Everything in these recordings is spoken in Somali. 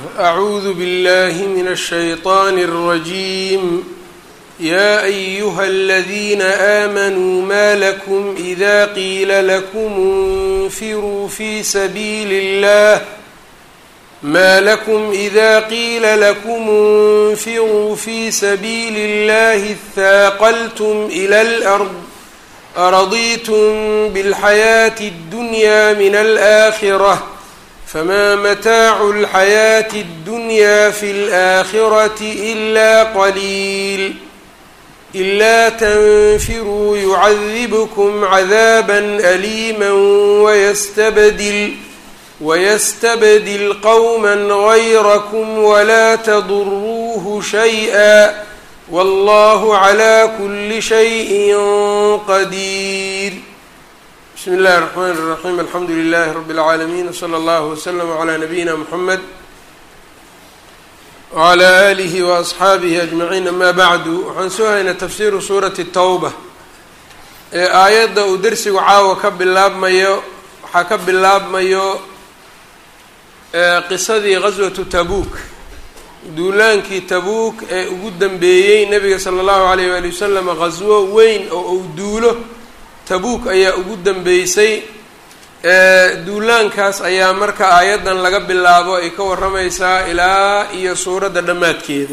أعوذ بالله من الشيطان الرجيم يا أيها الذين آمنوا ما لكم إذا قيل لكم انفروا في سبيل الله ما لكم إذا قيل لكم انفروا في سبيل الله اثاقلتم إلى الأرض أرضيتم بالحياة الدنيا من الآخرة فما متاع الحياة الدنيا في الآخرة إلا قليل إلا تنفروا يعذبكم عذابا أليما ويستبدل ويستبدل قوما غيركم ولا تضروه شيئا والله على كل شيء قدير بسم الله الرحمن الرحيم الحمdu لله رب العاalمين وصلى الله وسلم على نبيina محمد وعlى آله وأصxaabihi أجمعين أmا bعd waxaan soo haynaa تfsiru suuraةi التوبة ee aayadda uu dersigu caawa ka bilaabmayo waxaa ka bilaabmayo qisadii غaswaةu tabuuk duulaankii tabuuk ee ugu dambeeyey nebiga salى الlahu عalيه wali waslm غaswo weyn oo uu duulo tabuuk ayaa ugu dambeysay duulaankaas ayaa marka aayaddan laga bilaabo ay ka warramaysaa ilaa iyo suuradda dhammaadkeeda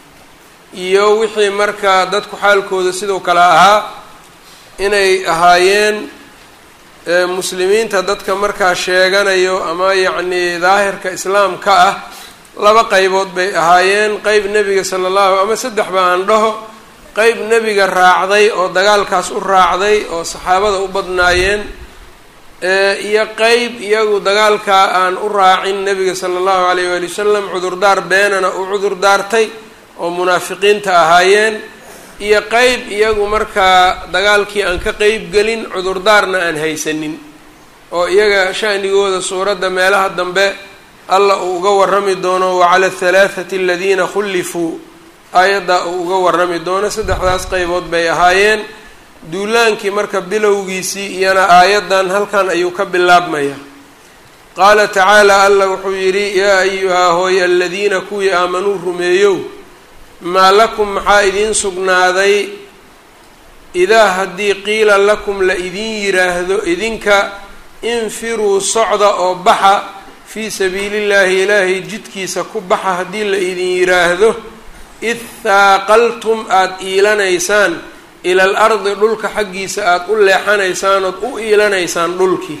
iyo wixii marka dadku xaalkooda sidoo kale ahaa inay ahaayeen muslimiinta dadka markaa sheeganayo ama yacnii daahirka islaamka ah laba qaybood bay ahaayeen qeyb nebiga sala allahu ama saddexba aan dhaho qeyb nebiga raacday oo dagaalkaas u raacday oo saxaabada u badnaayeen iyo qeyb iyagu dagaalkaa aan u raacin nebiga sala allahu alayh waali wasalam cudurdaar beenana uu cudur daartay oo munaafiqiinta ahaayeen iyo qeyb iyagu markaa dagaalkii aan ka qeyb gelin cudurdaarna aan haysanin oo iyaga shanigooda suuradda meelaha dambe alla uu uga warrami doono wacala ahalaathati aladiina khullifuu aayadda uu uga warrami doono saddexdaas qeybood bay ahaayeen duulaankii marka bilowgiisii iyana aayaddan halkan ayuu ka bilaabmaya qaala tacaala alla wuxuu yidhi yaa ayuhaa hooy aladiina kuwii aamanuu rumeeyow maa lakum maxaa idiin sugnaaday idaa haddii qiila lakum la idiin yiraahdo idinka infiruu socda oo baxa fii sabiilillaahi ilaahay jidkiisa ku baxa haddii la idin yiraahdo id haaqaltum aada iilanaysaan ila al ardi dhulka xaggiisa aada u leexanaysaan ood u iilanaysaan dhulkii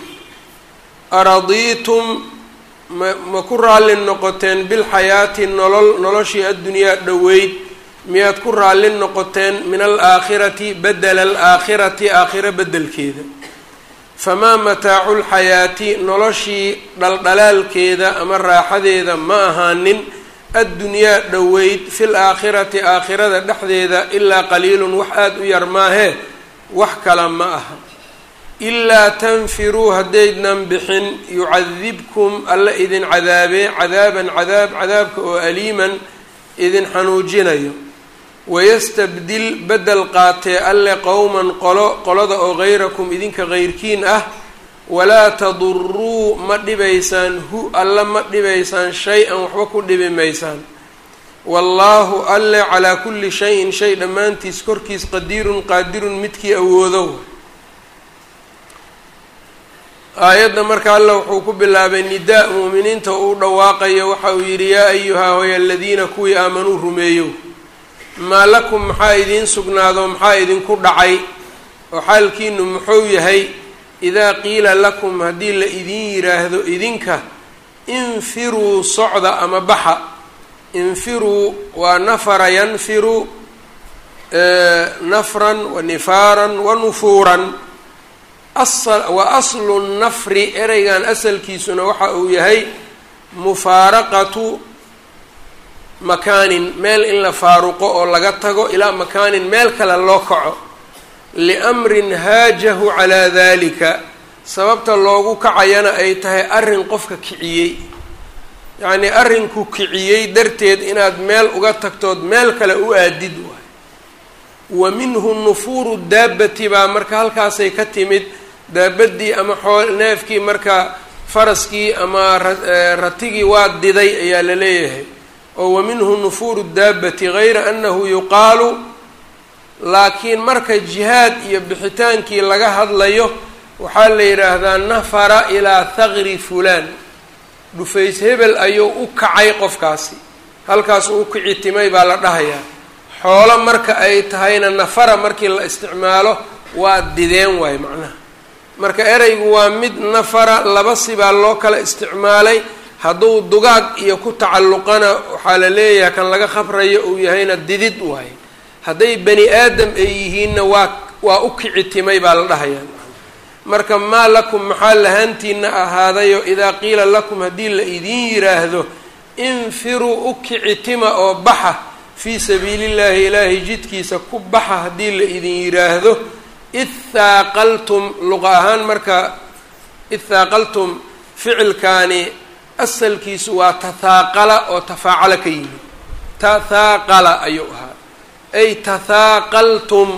aradiitum ma ma ku raalli noqoteen bilxayaati nolol noloshii addunyaa dhoweyd miyaad ku raalli noqoteen min alaakhirati bedela alaakhirati aakhiro beddelkeeda famaa mataacu lxayaati noloshii dhaldhalaalkeeda ama raaxadeeda ma ahaanin addunyaa dhoweyd fil aakhirati aakhirada dhexdeeda ilaa qaliilun wax aada u yar maahee wax kala ma aha ilaa tanfiruu haddaydnan bixin yucadibkum alla idin cadaabee cadaaban cadaab cadaabka oo aliiman idin xanuujinayo wayastabdil beddel qaatee alle qowman qolo qolada oo hayrakum idinka hayrkiin ah walaa taduruu ma dhibaysaan hu alla ma dhibaysaan shay-an waxba ku dhibi maysaan wallaahu alle calaa kulli shayin shay dhammaantiis korkiis qadiirun qaadirun midkii awoodow aayadda marka alle wuxuu ku bilaabay nidaa muuminiinta uu dhawaaqayo waxa uu yidhi yaa ayuhaa hoy aladiina kuwii aamanuu rumeeyow maa lakum maxaa idiin sugnaado maxaa idinku dhacay oo xaalkiinu muxuu yahay idaa qiila lakum haddii la idiin yiraahdo idinka infiruu socda ama baxa infiruu waa nafara yanfiru nafran wa nifaaran wa nufuuran wa aslu nafri ereygan asalkiisuna waxa uu yahay mufaaraqatu makaanin meel in la faaruqo oo laga tago ilaa makaanin meel kale loo kaco liamrin haajahu calaa dalika sababta loogu kacayana ay tahay arrin qofka kiciyey yacnii arrinku kiciyey darteed inaad meel uga tagtood meel kale u aadid waay wa minhu nufuuru daabbati baa marka halkaasay ka timid daabaddii ama xool neefkii marka faraskii ama ratigii waa diday ayaa la leeyahay oo wa minhu nufuuru daabati gayra annahu yuqaalu laakiin marka jihaad iyo bixitaankii laga hadlayo waxaa la yidhaahdaa nafara ilaa thaqri fulaan dhufays hebel ayuu u kacay qofkaasi halkaas uu kici timay baa la dhahayaa xoolo marka ay tahayna nafara markii la isticmaalo waa dideen waayo macnaha marka ereygu waa mid nafara laba sibaa loo kala isticmaalay hadduu dugaag iyo ku tacalluqana waxaa la leeyahay kan laga khabrayo uu yahayna didid waaye hadday bani aadam ay yihiinna waa waa u kici timay baa la dhahayaa marka maa lakum maxaa lahaantiina ahaadayo idaa qiila lakum haddii la idiin yiraahdo infiruu u kici tima oo baxa fii sabiilillaahi ilaahay jidkiisa ku baxa haddii la idin yiraahdo id haaqaltum luqa ahaan marka id haaqaltum ficilkaani asalkiisu waa tathaaqala oo tafaacala ka yimid tathaaqala ayuu ahaa ay tathaaqaltum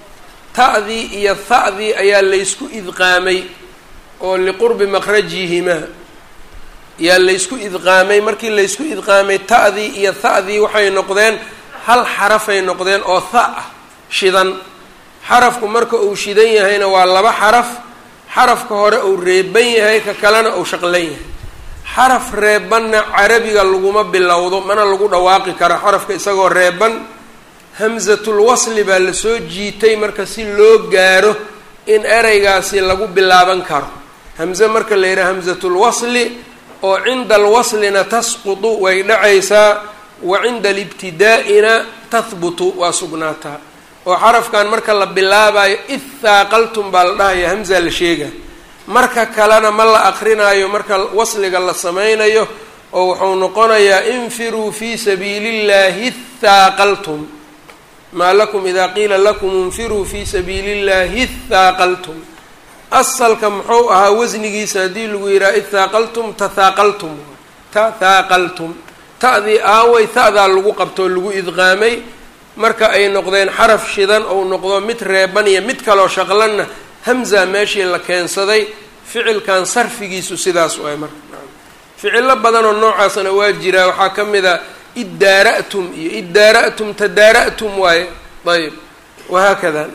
ta'dii iyo ha'dii ayaa laysku idqaamay oo liqurbi makhrajihimaa ayaa laysku idqaamay markii laysku idqaamay ta'dii iyo ha'dii waxay noqdeen hal xarafay noqdeen oo tha ah shidan xarafku marka uu shidan yahayna waa laba xaraf xarafka hore uu reeban yahay ka kalena uu shaqlan yahay xaraf reebanna carabiga laguma bilowdo mana lagu dhawaaqi karo xarafka isagoo reeban hamsatul wasli baa lasoo jiitay marka si loo gaaro in ereygaasi lagu bilaaban karo hamze marka la yidhaha hamsatul wasli oo cinda alwaslina tasqutu way dhacaysaa wa cinda alibtidaa'ina tahbutu waa sugnaataa oo xarafkan marka la bilaabayo id haaqaltum baa la dhahaya hamza la sheega marka kalena ma la aqrinaayo marka wasliga la sameynayo oo wuxuu noqonayaa infiruu fii sabiili illahi haaqaltum maa lakum idaa qiila lakum infiruu fii sabiili illahi haaqaltum asalka muxuu ahaa wasnigiisa haddii lagu yidhaha id haaqaltum tathaaqaltum tathaaqaltum ta'dii aaway ta'daa lagu qabtoo lagu idqaamay marka ay noqdeen xaraf shidan ou noqdo mid reeban iyo mid kaloo shaqlanna hamza meeshii la keensaday ficilkan sarfigiisu sidaas waay marka ficilo badanoo noocaasna waa jiraa waxaa ka mid a iddaara'tum iyo iddaara'tum tadaara'tum waaye ayb wahaakada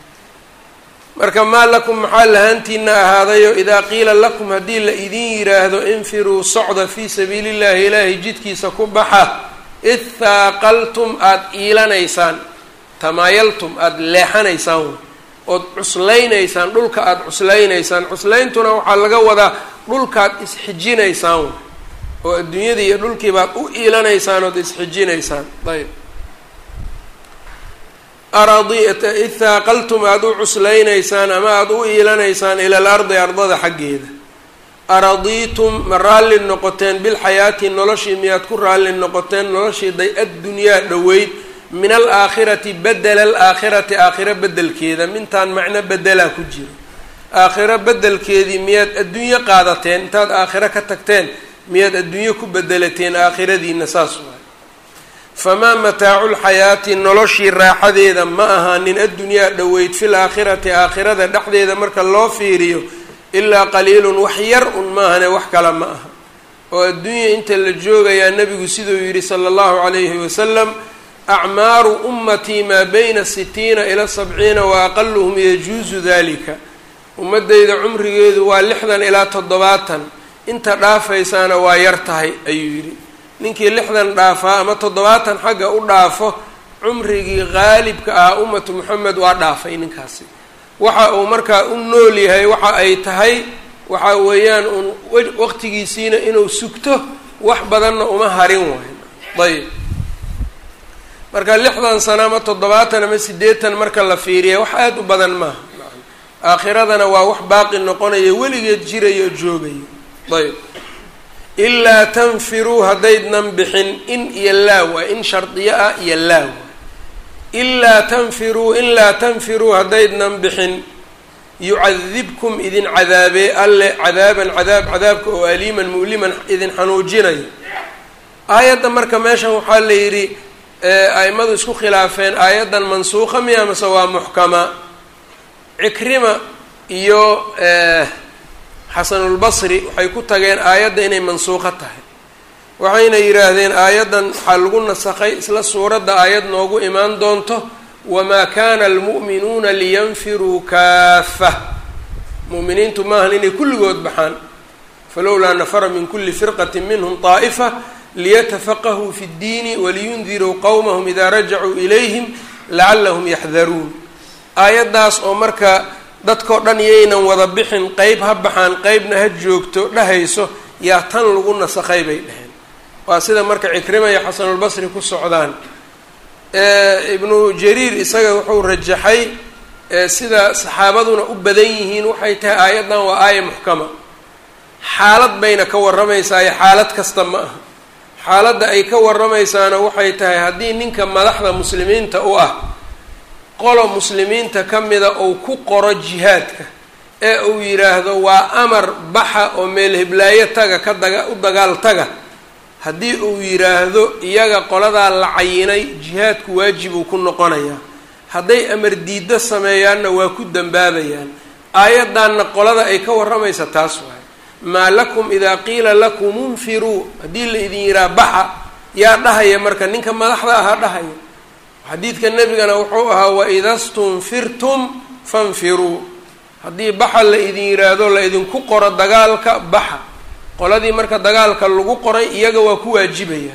marka maa lakum maxaa lahaantiina ahaadayo idaa qiila lakum haddii la idin yiraahdo infiruu socda fii sabiili llahi ilaahay jidkiisa ku baxa id haaqaltum aada iilanaysaan tamaayaltum aada leexanaysaan ood cuslaynaysaan dhulka aada cuslaynaysaan cuslayntuna waxaa laga wadaa dhulkaad isxijinaysaan oo adduunyadii iyo dhulkii baad u iilanaysaan ood isxijinaysaan ayb aradi id haaqaltum aada u cuslaynaysaan ama aada u iilanaysaan ila al ardi ardada xaggeeda aradiitum ma raalli noqoteen bilxayaati noloshii miyaad ku raalli noqoteen noloshii day addunyaa dhoweyd min alaakhirati bedela alaakhirati aakhiro bedelkeeda mintaan macno bedelaa ku jiro aakhiro bedelkeedii miyaad adduunyo qaadateen intaad aakhiro ka tagteen miyaad adduunyo ku bedelateen aakhiradiina saas waay famaa mataacu lxayaati noloshii raaxadeeda ma ahaanin addunyaa dhoweyd fil aakhirati aakhirada dhexdeeda marka loo fiiriyo ilaa qaliilun wax yar un maahane wax kale ma aha oo adduunya inta la joogayaa nebigu siduu yidhi sala allahu calayhi wasalam acmaaru ummatii maa bayna sitiina ila sabciina wa aqaluhum yajuusu dalika ummadeyda cumrigeedu waa lixdan ilaa toddobaatan inta dhaafaysaana waa yar tahay ayuu yidhi ninkii lixdan dhaafaa ama toddobaatan xagga u dhaafo cumrigii qaalibka ah ummatu moxamed waa dhaafay ninkaasi waxa uu markaa u nool yahay waxa ay tahay waxa weeyaan uun waqtigiisiina inuu sugto wax badanna uma harin waayo ayb marka lixdan sano ama toddobaatan ama siddeetan marka la fiiriya wax aada u badan maaha aakhiradana waa wax baaqi noqonaya weligeed jirayo joogayo ayb ilaa tanfiruu haddaydnan bixin in iyo laa waa in shardiyo ah iyo laa waa ilaa tanfiruu in laa tanfiruu haddaydnan bixin yucadibkum idin cadaabee alle cadaaban cadaab cadaabka oo aliiman mu'liman idin xanuujinayo aayadda marka meeshan waxaa la yidhi aimadu isku khilaafeen aayaddan mansuuqa miya mase waa muxkama cikrima iyo xasanulbasri waxay ku tageen aayadda inay mansuuqo tahay waxayna yidhaahdeen aayaddan waxaa lagu nasakhay isla suuradda aayad noogu imaan doonto wamaa kana almu'minuuna liyanfiruu kaafa mu'miniintu maahan inay kulligood baxaan falowlaa nafara min kuli firqati minhum طaa'ifa liyatafaqahuu fi اddiini waliyundiruu qowmahum idaa rajacuu ilayhim lacalahum yaxdaruun aayaddaas oo marka dadkao dhan yaynan wada bixin qeyb ha baxaan qeybna ha joogto dhahayso yaa tan lagu nasakhay bay dheheen waa sida marka cikrima iyo xasanulbasri ku socdaan ibnu jariir isaga wuxuu rajaxay sida saxaabaduna u badan yihiin waxay tahay aayaddan waa aaya muxkama xaalad bayna ka warramaysaa xaalad kasta ma aha xaaladda ay ka warramaysaana waxay tahay haddii ninka madaxda muslimiinta u ah qolo muslimiinta ka mida uu ku qoro jihaadka ee uu yidhaahdo waa amar baxa oo meel hiblaayo taga ka daga u dagaal taga haddii uu yidhaahdo iyaga qoladaa la cayinay jihaadku waajibuu ku noqonayaa hadday amar diiddo sameeyaanna waa ku dambaabayaan aayaddaanna qolada ay ka warramaysa taas waay maa lakum idaa qiila lakum unfiruu haddii la idin yidhaha baxa yaa dhahaya marka ninka madaxda ahaa dhahaya xadiidka nebigana wuxuu ahaa waida stunfirtum fanfiruu haddii baxa la idin yidhaahdo la idinku qoro dagaalka baxa qoladii marka dagaalka lagu qoray iyaga waa ku waajibaya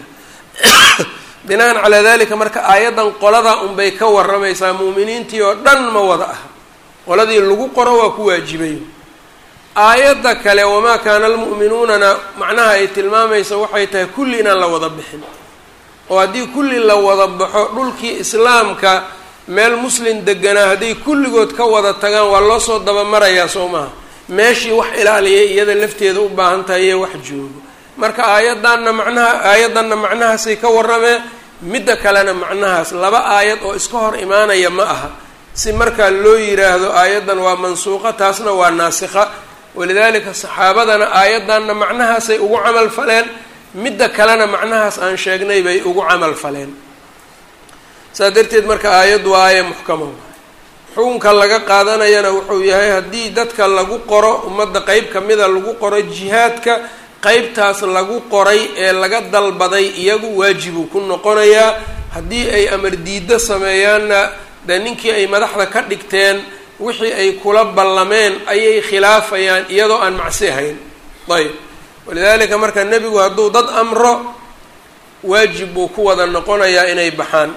binaan calaa dalika marka aayaddan qoladaa unbay ka warramaysaa mu'miniintii oo dhan ma wada aha qoladii lagu qoro waa ku waajibayo aayadda kale wamaa kaana almu'minuunana macnaha ay tilmaamaysa waxay tahay kulli inaan la wada bixin oo haddii kulli la wada baxo dhulkii islaamka meel muslim deganaa hadday kulligood ka wada tagaan waa loo soo dabamarayaa soo maha meeshii wax ilaaliyay iyada lafteeda u baahan tahay iyo wax joogo marka aayaddanna macnaha aayaddanna macnahaasay ka warrameen midda kalena macnahaas laba aayad oo iska hor imaanaya ma aha si markaa loo yiraahdo aayaddan waa mansuuqa taasna waa naasikha walidaalika saxaabadana aayaddanna macnahaasay ugu camal faleen midda kalena macnahaas aan sheegnay bay ugu camal faleen saas darteed marka aayaddu waa aaya muxkama xukunka laga qaadanayana wuxuu yahay haddii dadka lagu qoro ummadda qeyb kamida lagu qoro jihaadka qeybtaas lagu qoray ee laga dalbaday iyagu waajibuu ku noqonayaa haddii ay amar diiddo sameeyaanna dee ninkii ay madaxda ka dhigteen wixii ay kula ballameen ayay khilaafayaan iyadoo aan macsi ahayn ayb walidaalika marka nebigu hadduu dad amro waajib buu ku wada noqonayaa inay baxaan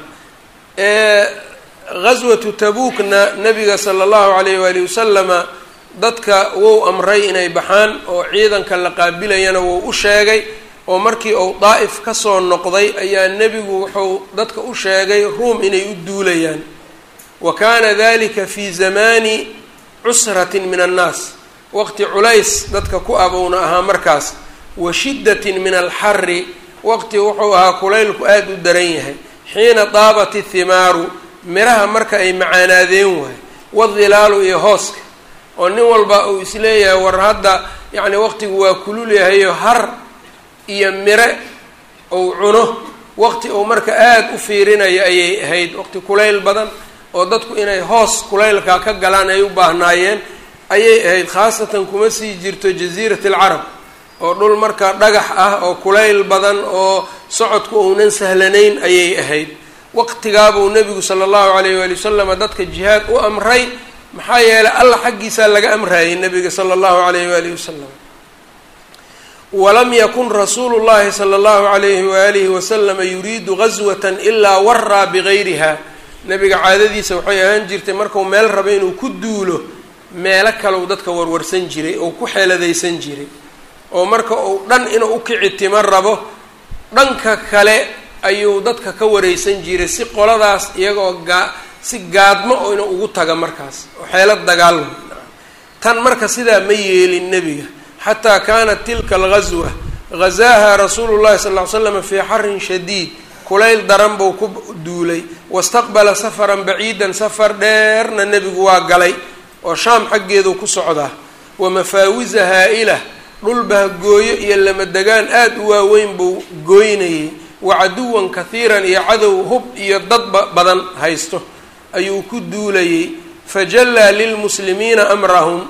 ghaswatu tabuukna nabiga sala allahu alayh waali wasalama dadka wou amray inay baxaan oo ciidanka la qaabilayana wou u sheegay oo markii uu daa'if kasoo noqday ayaa nebigu wuxuu dadka u sheegay ruum inay u duulayaan wa kaana dalika fi zamani cusratin min annaas waqti culays dadka ku abowna ahaa markaas wa shiddatin min alxari waqti wuxuu ahaa kulaylku aada u daran yahay xiina daabat ithimaaru miraha marka ay macaanaadeen waay wadilaalu iyo hooska oo nin walba uu isleeyahay war hadda yacni waqtigu waa kulul yahayo har iyo mire uu cuno waqti uu marka aada u fiirinayo ayay ahayd waqti kulayl badan oo dadku inay hoos kulaylkaa ka galaan ay u baahnaayeen ayay ahayd khaasatan kuma sii jirto jasiirat alcarab oo dhul marka dhagax ah oo kulayl badan oo socodku uunan sahlanayn ayay ahayd waqtigaabuu nebigu sala allahu alayh waali wasalama dadka jihaad u amray maxaa yeelay allah xaggiisaa laga amraayay nebiga sala allahu alayh waalihi wasalam walam yakun rasuulu llahi sala allahu alayhi waalihi wasalama yuriidu gaswatan ilaa waraa bigayriha nebiga caadadiisa waxay ahaan jirtay markuu meel rabo inuu ku duulo meelo kaleu dadka warwarsan jiray oo ku xeeladaysan jiray oo marka uu dhan inuu ukici timo rabo dhanka kale ayuu dadka ka wareysan jiray si qoladaas iyagoo gaa si gaadmo oo inuu ugu taga markaas oo xeelad dagaal tan marka sidaa ma yeelin nebiga xataa kaanat tilka alghaswa ghazaaha rasuulu llahi sal ly slam fii xarin shadiid kulayl daran buu ku duulay wastaqbala safaran baciidan safar dheerna nebigu waa galay oo shaam xaggeedu ku socdaa wa mafaawisa haa-ila dhul bahgooyo iyo lamadegaan aada u waaweyn buu gooynayay wa caduwan kahiiran iyo cadow hub iyo dadba badan haysto ayuu ku duulayay fajallaa lilmuslimiina amrahum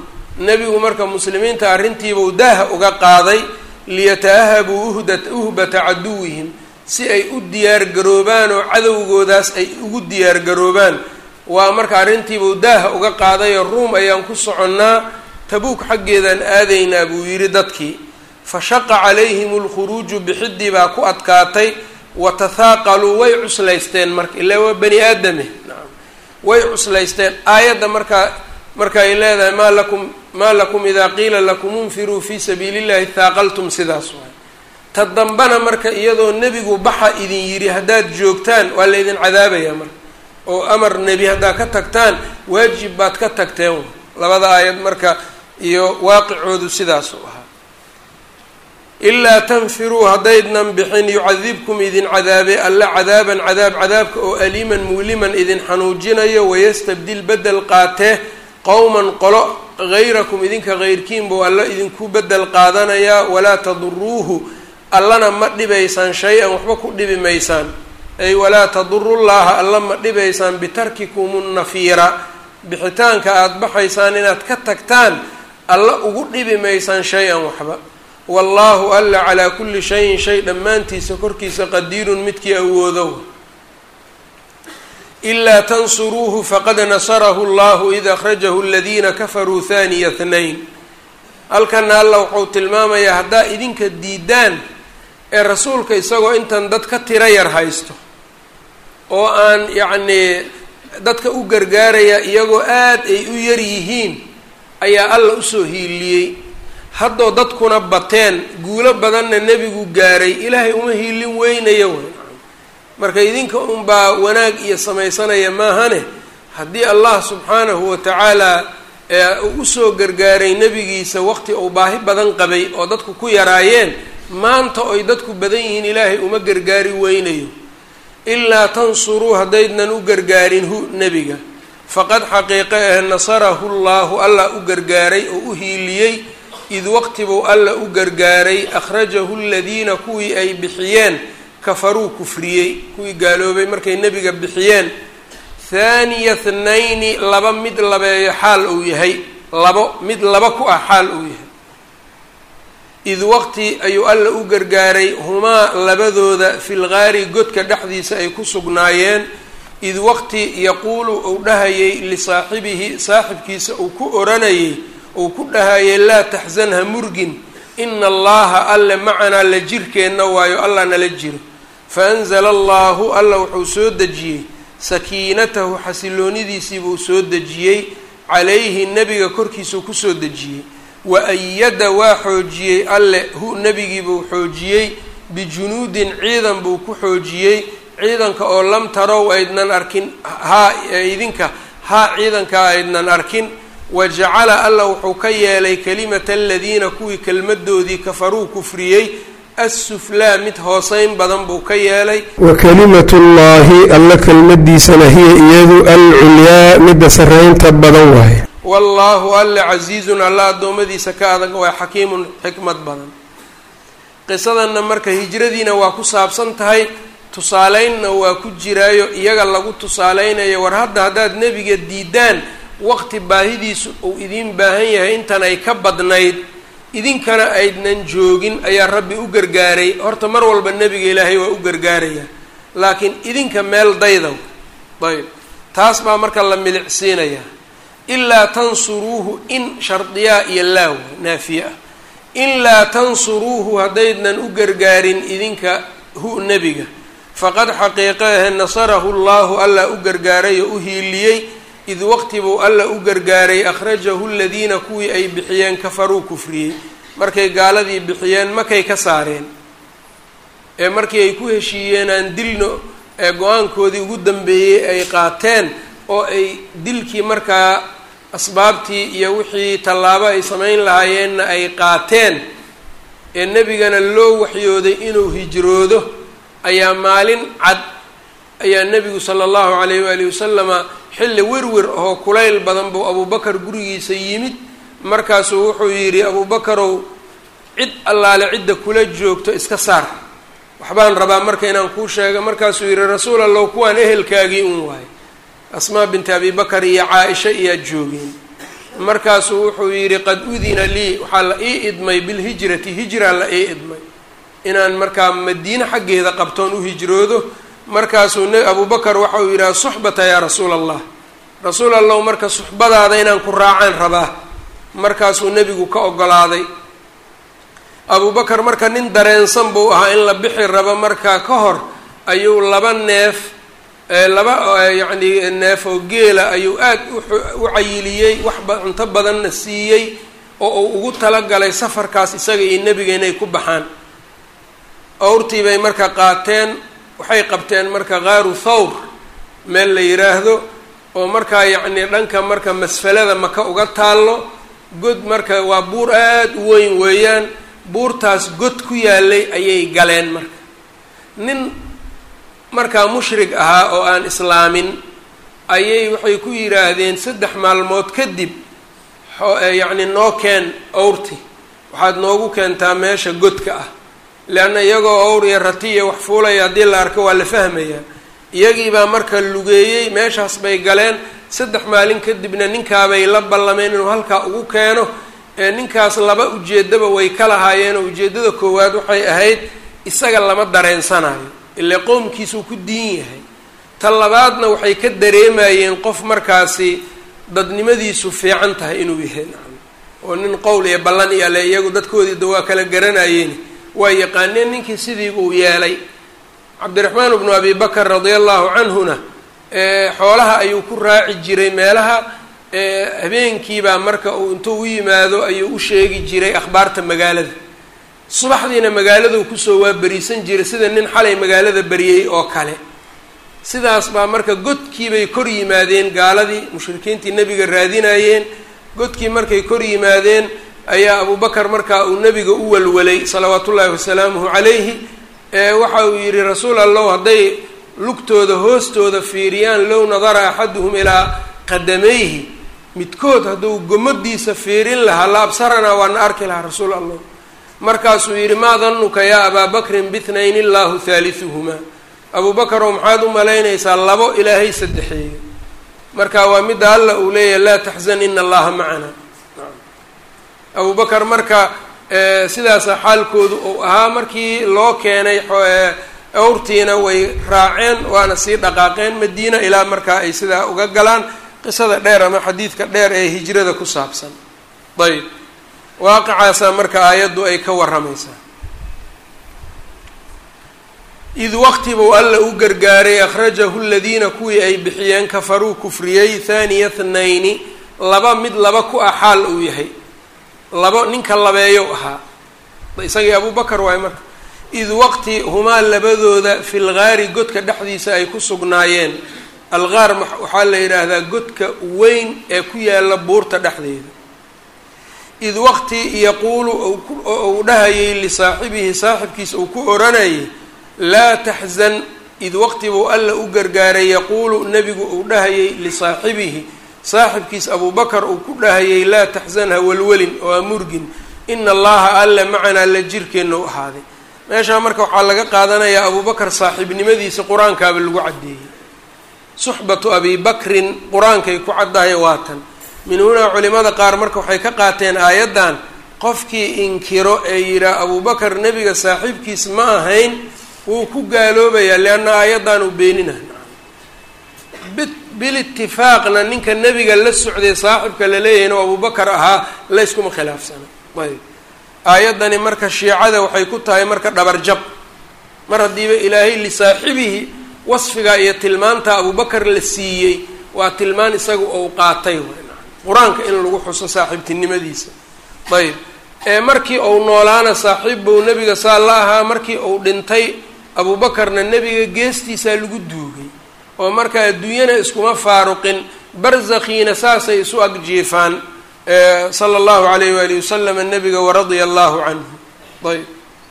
nebigu marka muslimiinta arrintiibuu daaha uga qaaday liyata'ahabuu uhda uhbata caduwihim si ay u diyaargaroobaan oo cadowgoodaas ay ugu diyaargaroobaan waa marka arrintiibuu daaha uga qaadayoo ruum ayaan ku soconnaa tabuuk xaggeedaan aadaynaa buu yidhi dadkii fa shaqa calayhim alkhuruuju bixidii baa ku adkaatay wa tathaaqaluu way cuslaysteen marka ilaa waa bani aadame nacam way cuslaysteen aayadda markaa marka ay leedahay maa lakum maa lakum idaa qiila lakum unfiruu fii sabiili llahi thaaqaltum sidaas waay ta dambana marka iyadoo nebigu baxa idin yidhi haddaad joogtaan waa laydin cadaabayaa marka oo amar nebi haddaad ka tagtaan waajib baad ka tagteen labada aayad marka iyo waaqicoodu sidaas u ahaa ilaa tanfiruu haddaydnan bixin yucadibkum idin cadaabe alla cadaaban cadaab cadaabka oo aliiman muuliman idin xanuujinayo wayastabdil bedel qaatee qowman qolo hayrakum idinka heyrkiin buu alla idinku bedel qaadanayaa walaa taduruuhu allana ma dhibaysaan shay-an waxba ku dhibi maysaan ay walaa tadurullaaha alla ma dhibaysaan bitarkikum nafiira bixitaanka aada baxaysaan inaad ka tagtaan alla ugu dhibi maysaan shay-an waxba wallaahu alla calaa kulli shayin shay dhammaantiisa korkiisa qadiirun midkii awoodow ilaa tansuruuhu faqad nasarahu llahu id akhrajahu aladiina kafaruu haniya hnayn halkana alla wuxuu tilmaamayaa haddaa idinka diidaan ee rasuulka isagoo intan dad ka tiro yar haysto oo aan yacnii dadka u gargaaraya iyagoo aad ay u yar yihiin ayaa alla usoo hiiliyey haddoo dadkuna bateen guulo badanna nebigu gaaray ilaahay uma hiilin weynaya way marka idinka unbaa wanaag iyo samaysanaya maahane haddii allah subxaanahu wa tacaala uu usoo gargaaray nebigiisa waqti uu baahi badan qabay oo dadku ku yaraayeen maanta oy dadku badan yihiin ilaahay uma gargaari weynayo ilaa tansuruu haddaydnan u gargaarin hu nebiga faqad xaqiiqe ah nasarahu llaahu allah u gargaaray oo u hiiliyey id waqtibuu alla u gargaaray akhrajahu aladiina kuwii ay bixiyeen kafaruu kufriyey kuwii gaaloobay markay nebiga bixiyeen thaaniya thnayni laba mid labeeyo xaal uu yahay labo mid laba ku ah xaal uu yahay id waqti ayuu alla u gargaaray humaa labadooda fil gaari godka dhexdiisa ay ku sugnaayeen id waqti yaquulu uu dhahayay lisaaxibihi saaxibkiisa uu ku oranayay uu ku dhahayay laa taxzan ha murgin ina allaha alle macanaa la jirkeenna waayo allah nala jiro fa anzala allahu alla wuxuu soo dejiyey sakiinatahu xasiloonidiisiibuu soo dejiyey calayhi nebiga korkiisuu kusoo dejiyey wa ayada waa xoojiyey alle hu nebigiibuu xoojiyey bijunuudin ciidan buu ku xoojiyey ciidanka oo lam tarow aydnan arkin haa idinka haa ciidanka aydnan arkin wa jacala alla wuxuu ka yeelay kalimata aladiina kuwii kelmadoodii kafaruu kufriyey assuflaa mid hooseyn badan buu ka yeelay wa kalimatu llaahi alla kelmadiisana hiya iyadu alculyaa midda sarreynta badan waaye wallaahu alle casiizun alla addoommadiisa ka adag waa xakiimun xikmad badan qisadanna marka hijradiina waa ku saabsan tahay tusaaleynna waa ku jiraayo iyaga lagu tusaaleynayo war hadda haddaad nebiga diidaan waqti baahidiisu uu idiin baahan yahay intan ay ka badnayd idinkana aydnan joogin ayaa rabbi u gargaaray horta mar walba nebiga ilaahay waa u gargaaraya laakiin idinka meel daydow ayb taas baa marka la milicsiinayaa ilaa tansuruuhu in shardiyaa iyo laaw naafiye ah ilaa tansuruuhu haddaydnan u gargaarin idinka hu nebiga faqad xaqiiqeahe nasarahu llaahu alla u gargaaray oo u hiiliyey id waqti buu alla u gargaaray akhrajahu aladiina kuwii ay bixiyeen kafaruu kufriyey markay gaaladii bixiyeen makay ka saareen ee markii ay ku heshiiyeen aan dilno ee go-aankoodii ugu dambeeyey ay qaateen oo ay dilkii markaa asbaabtii iyo wixii tallaabo ay samayn lahaayeenna ay qaateen ee nebigana loo waxyooday inuu hijroodo ayaa maalin cad ayaa nebigu sala allahu calayh waalihi wasalama xilli werwer oo kulayl badan buu abuubakar gurigiisa yimid markaasuu wuxuu yidhi abuubakarow cid allaale cidda kula joogto iska saar waxbaan rabaa marka inaan kuu sheega markaasuu yidhi rasuul allow kuwaan ehelkaagii un waayo asmaa binti abi bakar iyo caa-isha iyaa joogeen markaasuu wuxuu yidhi qad udina lii waxaa la ii idmay bilhijrati hijra la ii idmay inaan markaa madiine xaggeeda qabtoon u hijroodo markaasuu n abubakar waxa uu yidhaha suxbata yaa rasuula allah rasuul allahu marka suxbadaada inaan ku raacaan rabaa markaasuu nebigu ka ogolaaday abubakar marka nin dareensan buu ahaa in la bixi rabo markaa ka hor ayuu laba neef laba yacni neef oo geela ayuu aad u cayiliyey waxba cunto badanna siiyey oo uu ugu talagalay safarkaas isaga iyo nebiga inay ku baxaan awrtii bay marka qaateen waxay qabteen marka qaaru thawr meel la yidhaahdo oo markaa yacni dhanka marka masfalada maka uga taallo god marka waa buur aada u weyn weeyaan buurtaas god ku yaalay ayay galeen marka nin markaa mushrig ahaa oo aan islaamin ayay waxay ku yidhaahdeen saddex maalmood kadib yacni noo keen awrti waxaad noogu keentaa meesha godka ah leanna iyagoo awr iyo ratiya wax fuulaya haddii la arko waa la fahmayaa iyagiibaa marka lugeeyey meeshaas bay galeen saddex maalin kadibna ninkaabay la ballameen inuu halkaa ugu keeno ee ninkaas laba ujeeddaba way ka lahaayeen oo ujeeddada koowaad waxay ahayd isaga lama dareensanayo ile qowmkiisuu ku diin yahay ta labaadna waxay ka dareemayeen qof markaasi dadnimadiisu fiican tahay inuu yahay nacam oo nin qowl iyo ballan iyo ale iyagu dadkoodiida waa kala garanayeen waa yaqaaneen ninkii sidii uu yeelay cabdiraxmaan bnu abi bakar radia allahu canhuna xoolaha ayuu ku raaci jiray meelaha habeenkiibaa marka uu intuu u yimaado ayuu u sheegi jiray akhbaarta magaalada subaxdiina magaaladuu kusoo waaberiisan jiray sida nin xalay magaalada beriyey oo kale sidaas baa marka godkiibay kor yimaadeen gaaladii mushrikiintii nebiga raadinayeen godkii markay kor yimaadeen ayaa abubakar markaa uu nebiga u walwalay salawaatu ullaahi wasalaamuhu calayhi waxa uu yidhi rasuul allow hadday lugtooda hoostooda fiiriyaan low nadara axaduhum ilaa qadamayhi midkood hadduu gomadiisa fiirin lahaa la absaranaa waana arki lahaa rasuul allah markaasuu yidhi maa danuka yaa abaa bakrin bitnayn illaahu haaliuhumaa abuu bakar oo maxaad u malaynaysaa labo ilaahay saddexeeyo marka waa midda alla uu leeyahay laa taxzan ina allaha macanaa abuu bakar marka sidaasa xaalkoodu uu ahaa markii loo keenay awrtiina way raaceen waana sii dhaqaaqeen madiina ilaa markaa ay sidaa uga galaan qisada dheer ama xadiidka dheer ee hijrada ku saabsan ayb waaqicaasaa marka aayaddu ay ka warramaysaa id waqti buu alla u gargaaray akhrajahu ladiina kuwii ay bixiyeen kafaruu kufriyey thaniya thnayni laba mid laba ku ah xaal uu yahay labo ninka labeeyow ahaa isagii abuu bakar waay marka id waqti humaa labadooda fi lgaari godka dhexdiisa ay ku sugnaayeen algaar waxaa la yidhaahdaa godka weyn ee ku yaala buurta dhexdeeda id waqti yaquulu uu dhahayay lisaaxibihi saaxibkiisa uu ku oranayay laa taxzan id waqti buu alla u gargaaray yaquulu nebigu uu dhahayay lisaaxibihi saaxibkiis abubakar uu ku dhahayay laa taxzan ha welwelin oo ha murgin ina allaha alle macanaa la jirkeenna u ahaaday meeshaa marka waxaa laga qaadanayaa abubakar saaxiibnimadiisa qur-aankaaba lagu caddeeyey suxbatu abi bakrin qur-aankay ku caddahay waatan min hunaa culimada qaar marka waxay ka qaateen aayaddan qofkii inkiro ee yidhaah abubakar nebiga saaxiibkiis ma ahayn wuu ku gaaloobayaa leanna aayaddan uu beenina bilitifaaqna ninka nebiga la socday saaxibka laleeyahayna oo abubakar ahaa layskuma khilaafsana ayb aayaddani marka shiicada waxay ku tahay marka dhabarjab mar haddiiba ilaahay lisaaxibihi wasfiga iyo tilmaanta abubakar la siiyey waa tilmaan isaga ou qaatay qur-aanka in lagu xuso saaxiibtinimadiisa ayb ee markii uu noolaana saaxiib buu nebiga saa la ahaa markii uu dhintay abuubakarna nebiga geestiisaa lagu duugay oo marka adduunyana iskuma faaruqin barzakhiina saasay isu agjiifaan sala allahu alayh waalihi wasalam nebiga waradia allahu canhu ayb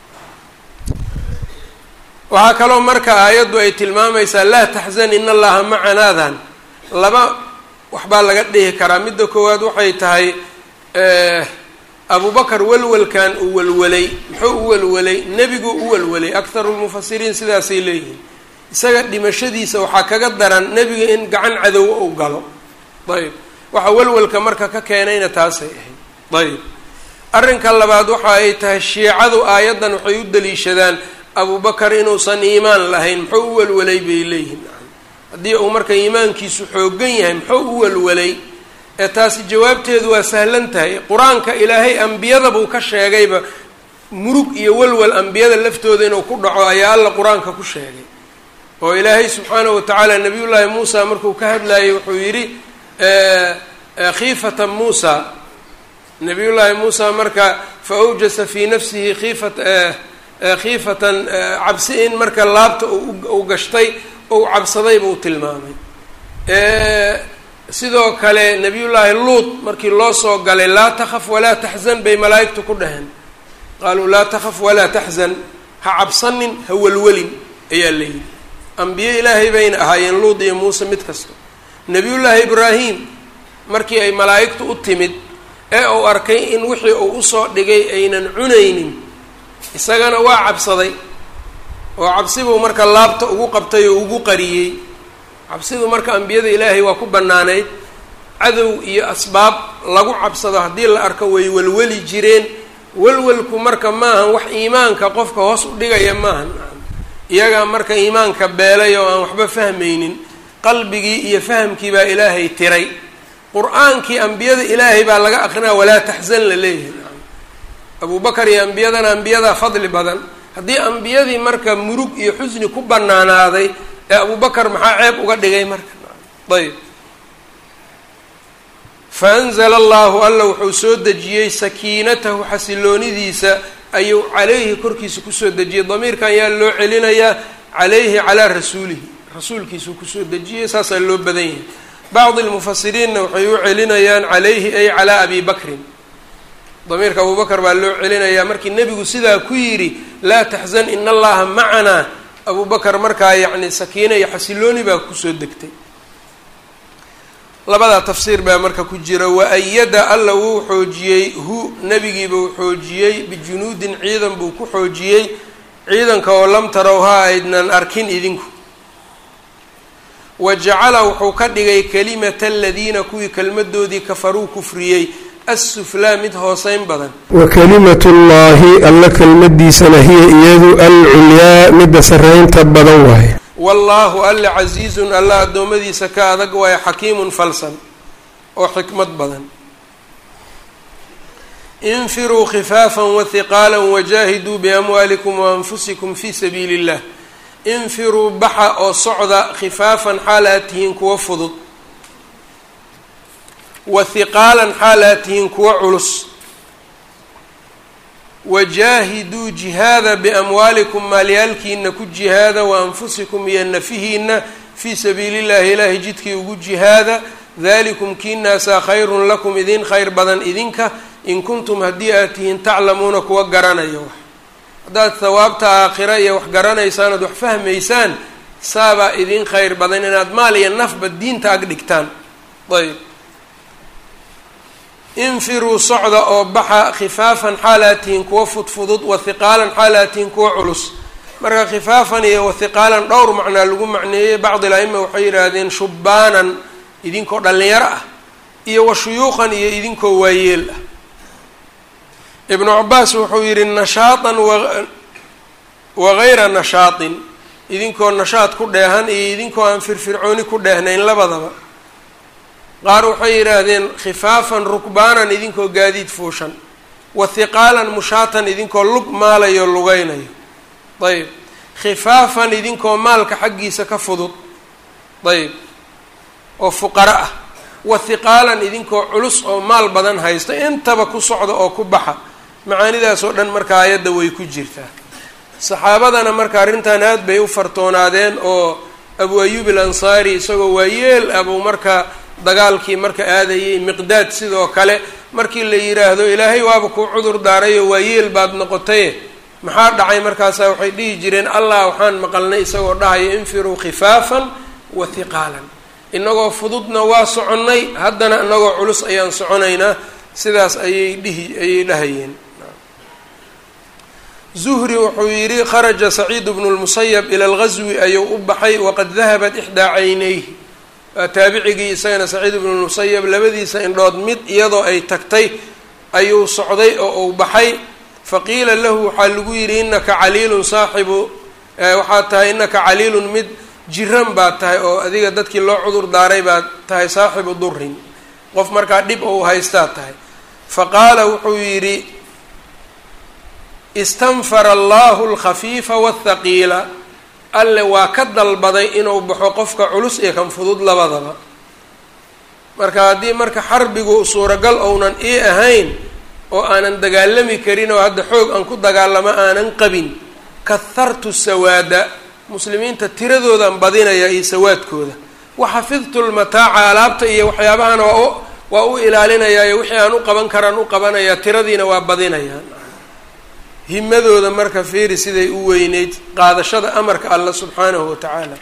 waxaa kaloo marka aayaddu ay tilmaamaysaa laa taxzan in allaha macanaadan laba waxbaa laga dhihi karaa midda koowaad waxay tahay abubakar welwelkan uu welwelay muxuu u welwelay nebiguu u welwelay akharu lmufasiriin sidaasay leeyihiin isaga dhimashadiisa waxaa kaga daran nebiga in gacan cadowo uu galo ayb waxa walwalka marka ka keenayna taasay ahayd ayb arrinka labaad waxa ay tahay shiicadu aayaddan waxay u daliishadaan abubakar inuusan iimaan lahayn muxuu u walwalay bay leeyihin haddii uu marka iimaankiisu xoogan yahay muxuu u walwalay ee taasi jawaabteedu waa sahlan tahay qur-aanka ilaahay ambiyada buu ka sheegayba murug iyo walwal ambiyada laftooda inuu ku dhaco ayaa alla qur-aanka ku sheegay oo ilaahay subxaanahu watacaala nabiyullaahi muusa markuu ka hadlayay wuxuu yidhi khiifata muusa nabiyullaahi muusa marka fa awjasa fii nafsihi khiifat khiifatan cabsi in marka laabta uu gashtay ou cabsaday buu tilmaamay sidoo kale nabiyullaahi luut markii loo soo galay laa takhaf walaa taxzan bay malaa'igtu ku dhaheen qaaluu laa takhaf walaa taxzan ha cabsanin ha welwelin ayaa la yidhi ambiye ilaahay bayna ahaayeen luut iyo muuse mid kasta nabiyullaahi ibraahim markii ay malaa'igtu u timid ee uu arkay in wixii uu usoo dhigay aynan cunaynin isagana waa cabsaday oo cabsibuu marka laabta ugu qabtay oo ugu qariyey cabsidu marka ambiyada ilaahay waa ku bannaanayd cadow iyo asbaab lagu cabsado haddii la arko way welweli jireen welwelku marka maahan wax iimaanka qofka hoos u dhigaya maahan iyagaa marka iimaanka beelay oo aan waxba fahmaynin qalbigii iyo fahamkii baa ilaahay tiray qur-aankii ambiyada ilaahay baa laga aqrinaa walaa taxzan la leeyahay abubakar iyo ambiyadana ambiyadaa fadli badan haddii ambiyadii marka murug iyo xusni ku banaanaaday ee abubakar maxaa ceeb uga dhigay marka ayb faanzla allahu alla wuxuu soo dejiyey sakiinatahu xasiloonidiisa ayuu calayhi korkiisa kusoo dejiyey damiirkan yaa loo celinayaa calayhi calaa rasuulihi rasuulkiisuu kusoo dejiyey saasaa loo badan yahay bacdi lmufasiriinna waxay u celinayaan calayhi ay calaa abi bakrin damiirka abubakar baa loo celinayaa markii nebigu sidaa ku yidhi laa taxzan ina allaha macanaa abubakar markaa yacni sakiina iyo xasilooni baa kusoo degtay labadaa tafsiir baa marka ku jira wa-ayada alla wuu xoojiyey hu nebigiiba uu xoojiyey bijunuudin ciidan buu ku xoojiyey ciidanka oo lam tarow ha aydnan arkin idinku wa jacala wuxuu ka dhigay kalimata aladiina kuwii kelmadoodii kafaruu kufriyey assuflaa mid hooseyn badan wa kalimatu llaahi alla kelmadiisana hiya iyadu alculyaa midda sarreynta badan waaye wallaahu alle casiizun alla addoommadiisa ka adag waaye xakiimun falsan oo xikmad badan infiruu khifaafan wahiqaala wajaahiduu biamwaalikum waanfusikum fii sabiili illah infiruu baxa oo socda khifaafan xaal aad tihiin kuwa fudud wa hiqaalan xaal aad tihiin kuwa culus wajaahiduu jihaada biamwaalikum maalyaalkiina ku jihaada wa anfusikum iyo nafihiina fii sabiili llahi ilaahi jidkii ugu jihaada dalikum kiinaasaa khayrun lakum idin khayr badan idinka in kuntum haddii aad tihiin taclamuuna kuwa garanayo wax haddaad hawaabta aakhira iyo wax garanaysaan oad wax fahmaysaan saabaa idin khayr badan inaad maal iyo nafba diinta ag dhigtaan ayb infiruu socda oo baxa khifaafan xaalaatihin kuwa fudfudud wa hiqaalan xaalaatihin kuwa culus marka khifaafan iyo wahiqaalan dhowr macnaa lagu macneeyey bacdi la-ima waxay yidhaahdeen shubbaanan idinkoo dhallinyaro ah iyo wa shuyuuqan iyo idinkoo waayeel ah ibnu cabaas wuxuu yidhi nashaatan wa gayra nashaatin idinkoo nashaad ku dheehan iyo idinkoo aan firfircooni ku dheehnayn labadaba qaar waxay yidhaahdeen khifaafan rukbaanan idinkoo gaadiid fuushan wa hiqaalan mushaatan idinkoo lug maalayo lugeynayo ayb khifaafan idinkoo maalka xaggiisa ka fudud ayb oo fuqaro ah wa hiqaalan idinkoo culus oo maal badan haysta intaba ku socda oo ku baxa macaanidaas oo dhan marka aayadda way ku jirtaa saxaabadana marka arrintan aad bay u fartoonaadeen oo abu ayuub al ansaari isagoo waayeel abuu marka dagaalkii marka aadayay miqdaad sidoo kale markii la yidhaahdo ilaahay waaba kuu cudur daarayoo waayeel baad noqotaye maxaa dhacay markaasaa waxay dhihi jireen allah waxaan maqalnay isagoo dhahaya infiruu khifaafan wa hiqaalan inagoo fududna waa soconnay haddana inagoo culus ayaan soconaynaa sidaas ayay dhihi ayay dhahayeen zuhri wuxuu yidhi kharaja saciid bnu lmusayab ila alghaswi ayuu u baxay waqad dahabat ixdaa caynayhi waa taabicigii isagana saciid ibnu musayab labadiisa indhood mid iyadoo ay tagtay ayuu socday oo uu baxay faqiila lahu waxaa lagu yidhi inaka caliilun saaxibu waxaad tahay inaka caliilun mid jiran baad tahay oo adiga dadkii loo cudur daaray baad tahay saaxibu durin qof markaa dhib ou haystaad tahay fa qaala wuxuu yidhi istanfara allahu alkhafiifa waathaqiila alle waa ka dalbaday inuu baxo qofka culus iyo kan fudud labadaba marka haddii marka xarbigu suuragal ounan ii ahayn oo aanan dagaalami karin oo hadda xoog aan ku dagaalamo aanan qabin kahartu sawaada muslimiinta tiradoodan badinaya iyo sawaadkooda waxafidtu lmataaca alaabta iyo waxyaabahana waa u waa u ilaalinayaayo wixii aan u qaban karaan u qabanayaa tiradiina waa badinayaa himadooda marka fiiri siday u weyneyd qaadashada amarka alla subxaanahu watacaala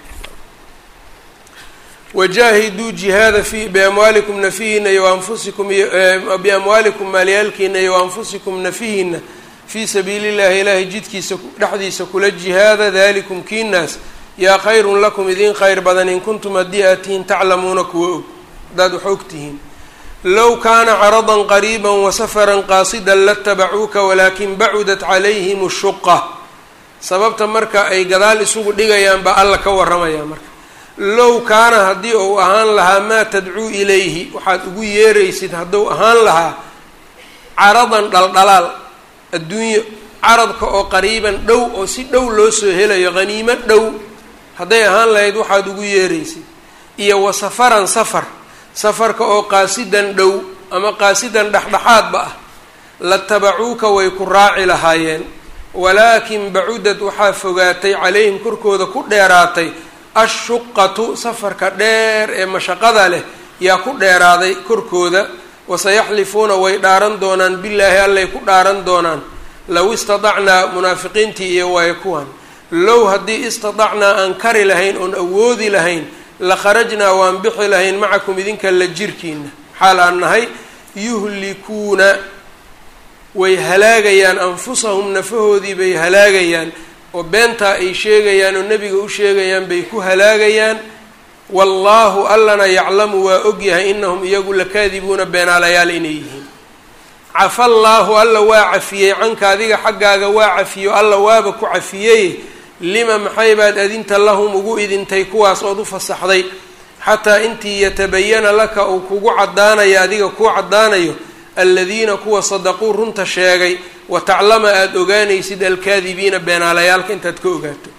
wajaahiduu jihaada fi biamwaalikum nafihiina iyo anfusikum iyo biamwaalikum maalyaalkiina iyo anfusikum nafihiina fii sabiili llahi ilaahay jidkiisa dhexdiisa kula jihaada dalikum kiinaas yaa khayrun lakum idin khayr badan in kuntum haddii aad tihiin taclamuuna kuwa og haddaad wax og tihiin low kaana caradan qariiba wasafaran qaasidan latabacuuka walaakin bacudat calayhim shuqa sababta marka ay gadaal isugu dhigayaan baa alla ka waramaya marka low kaana haddii uu ahaan lahaa maa tadcuu ilayhi waxaad ugu yeeraysid hadduu ahaan lahaa caradan dhaldhalaal adduunyo caradka oo qariiban dhow oo si dhow loo soo helayo haniimo dhow hadday ahaan lahayd waxaad ugu yeeraysid iyo wa safaran safar safarka oo qaasidan dhow ama qaasidan dhexdhexaadba ah latabacuuka way ku raaci lahaayeen walaakin bacudad waxaa fogaatay calayhim korkooda ku dheeraatay ashuqatu safarka dheer ee mashaqada leh yaa ku dheeraaday korkooda wasayaxlifuuna way dhaaran doonaan billaahi allay ku dhaaran doonaan low istadacnaa munaafiqiintii iyo waay kuwan low haddii istadacnaa aan kari lahayn oon awoodi lahayn la kharajnaa waan bixi lahayn macakum idinka la jirkiina xaal aan nahay yuhlikuuna way halaagayaan anfusahum nafahoodii bay halaagayaan oo beentaa ay sheegayaan oo nebiga u sheegayaan bay ku halaagayaan wallaahu allana yaclamu waa ogyahay inahum iyagu lakaadibuuna beenaalayaal inay yihiin cafa allaahu alla waa cafiyey canka adiga xaggaaga waa cafiyo alla waaba ku cafiyey lima maxay baad adinta lahum ugu idintay kuwaas ood u fasaxday xataa intii yatabayana laka uu kugu caddaanayo adiga kuu caddaanayo aladiina kuwa sadaquu runta sheegay wa taclama aada ogaanaysid alkaadibiina beenaalayaalka intaad ka ogaato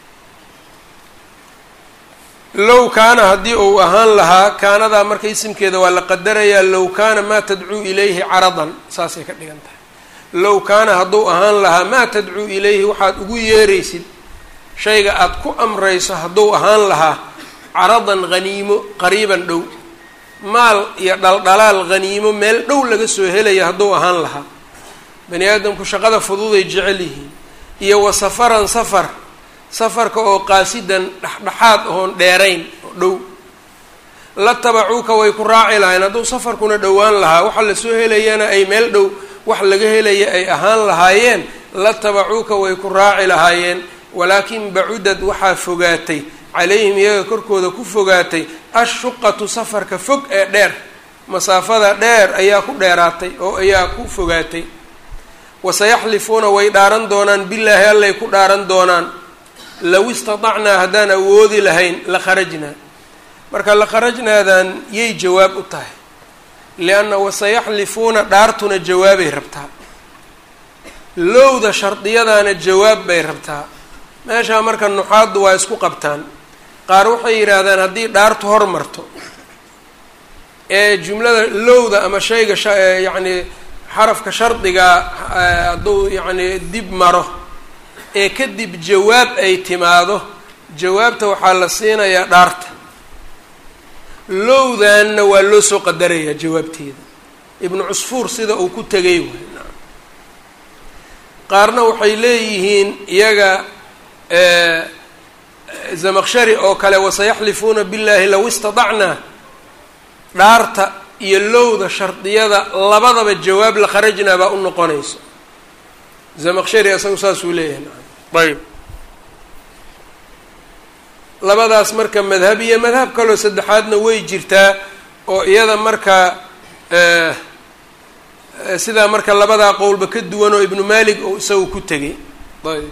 low kaana haddii uu ahaan lahaa kaanadaa marka isimkeeda waa la qadarayaa low kaana maa tadcuu ilayhi caradan saasay ka dhigan tahay low kaana hadduu ahaan lahaa maa tadcuu ilayhi waxaad ugu yeeraysid shayga aada ku amrayso hadduu ahaan lahaa caradan haniimo qariiban dhow maal iyo dhaldhalaal haniimo meel dhow laga soo helaya hadduu ahaan lahaa bani aadamku shaqada fududay jecel yihiin iyo wa safaran safar safarka oo qaasidan dhexdhexaad oon dheerayn oo dhow la tabacuuka way ku raaci lahayn hadduu safarkuna dhowaan lahaa waxa lasoo helayana ay meel dhow wax laga helaya ay ahaan lahaayeen la tabacuuka way ku raaci lahaayeen walaakin bacudad waxaa fogaatay calayhim iyaga korkooda ku fogaatay ashuqatu safarka fog ee dheer masaafada dheer ayaa ku dheeraatay oo ayaa ku fogaatay wasayaxlifuuna way dhaaran doonaan billaahi allay ku dhaaran doonaan low istadacnaa haddaan awoodi lahayn la kharajnaa marka la kharajnaadan yay jawaab u tahay lianna wasayaxlifuuna dhaartuna jawaabay rabtaa lowda shardiyadaana jawaab bay rabtaa meeshaa marka nuxaaddu waa isku qabtaan qaar waxay yidhaahdaan haddii dhaartu hormarto ee jumlada lowda ama shayga yacni xarafka shardigaa hadduu yacni dib maro ee kadib jawaab ay timaado jawaabta waxaa la siinayaa dhaarta lowdanna waa loo soo qadarayaa jawaabteeda ibnu cusfuur sida uu ku tegay waay qaarna waxay leeyihiin iyaga zamaqshari oo kale wasayaxlifuuna billahi low istadacnaa dhaarta iyo lowda shardiyada labadaba jawaab la kharajnaa baa u noqonayso zamaqshari isagu saasuu leeyahay ayb labadaas marka madhab iyo madhab kaloo saddexaadna way jirtaa oo iyada marka sidaa marka labadaa qowlba ka duwan oo ibnu malik oo isaga ku tegay ayb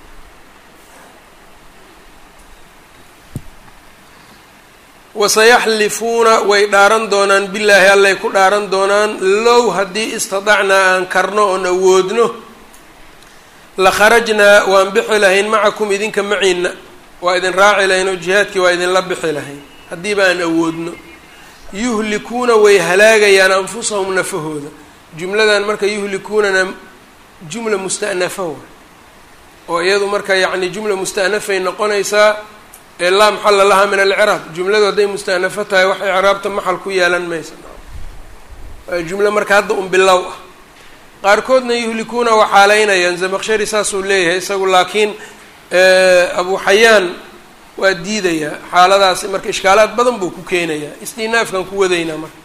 wasayaxlifuuna way dhaaran doonaan billaahi allay ku dhaaran doonaan low haddii istadacnaa aan karno oon awoodno la kharajnaa waan bixi lahayn macakum idinka maciina waa idin raaci lahayn oo jihaadkii waa idinla bixi lahayn haddiiba aan awoodno yuhlikuuna way halaagayaan anfusahum nafahooda jumladan marka yuhlikuunana jumla musta'nafa wa oo iyadu marka yacni jumla musta'nafay noqonaysaa ee laa maxalla lahaa min alciraab jumladu hadday musta'nafo tahay wax icraabta maxal ku yeelan maysa waa jumlo marka hadda un bilow ah qaarkoodna yuhlikuuna waa xaaleynayaan zamaqshari saasuu leeyahay isagu laakiin abu xayaan waa diidayaa xaaladaasi marka ishkaalaad badan buu ku keenayaa istinaafkan ku wadaynaa marka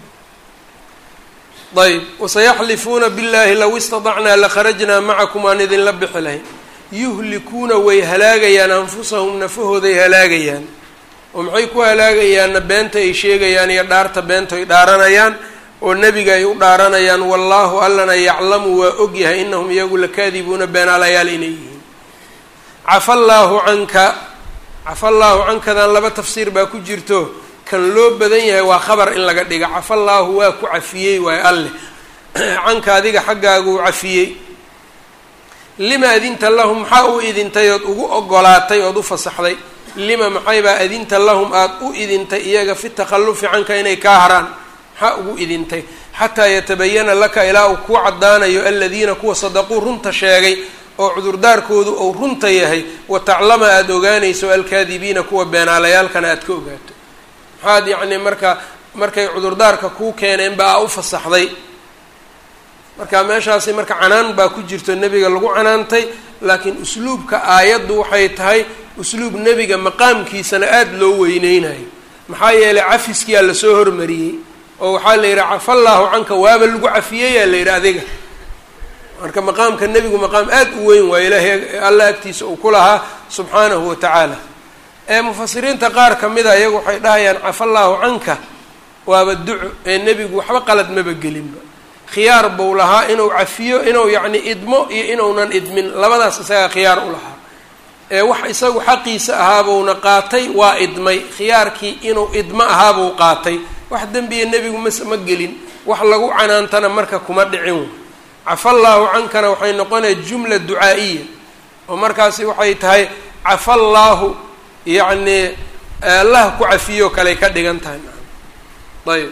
ayb wasayaxlifuuna billahi low istadacnaa lakharajnaa macakum aan idinla bixi lahayn yuhlikuuna way halaagayaan anfusahum nafahooday halaagayaan oo maxay ku halaagayaanna beenta ay sheegayaan iyo dhaarta beenta ay dhaaranayaan oo nebiga ay u dhaaranayaan wallaahu allana yaclamu waa ogyahay inahum iyagu lakaadibuuna beenaalayaal inay yihiin cafa allaahu canka cafa allaahu cankadan laba tafsiir baa ku jirto kan loo badan yahay waa khabar in laga dhiga cafa allaahu waa ku cafiyey waayo alleh canka adiga xaggaaguu cafiyey lima adinta lahum maxaa u idintay ood ugu ogolaatay ood u fasaxday lima maxaybaa adinta lahum aada u idintay iyaga fi takhallufi canka inay kaa haraan maxaa ugu idintay xataa yatabayana laka ilaa uu kuu caddaanayo aladiina kuwa sadaquu runta sheegay oo cudurdaarkoodu uu runta yahay wa taclama aada ogaanayso alkaadibiina kuwa beenaalayaalkana aada ka ogaato maxaad yacni marka markay cudurdaarka kuu keeneen ba aa u fasaxday marka meeshaasi marka canaan baa ku jirto nebiga lagu canaantay laakiin usluubka aayaddu waxay tahay usluub nebiga maqaamkiisana aada loo weyneynayo maxaa yeelay cafiskiyaa lasoo hormariyey oo waxaa la yidhi cafallaahu canka waaba lagu cafiyeyaa la yidhi adiga marka maqaamka nebigu maqaam aada u weyn waayo ilaahay alla agtiisa uu ku lahaa subxaanahu wa tacaala ee mufasiriinta qaar ka mida iyagu waxay dhahayaan cafallaahu canka waaba duco ee nebigu waxba qalad maba gelinba khiyaar buu lahaa inuu cafiyo inuu yacni idmo iyo inuunan idmin labadaas isagaa khiyaar u lahaa ee wax isagu xaqiisa ahaabuuna qaatay waa idmay khiyaarkii inuu idmo ahaabuu qaatay wax dembiya nebigu mas ma gelin wax lagu canaantana marka kuma dhicin cafallaahu cankana waxay noqonaya jumla ducaa'iya oo markaasi waxay tahay cafallaahu yacni allah ku cafiyo kaley ka dhigan tahay ayb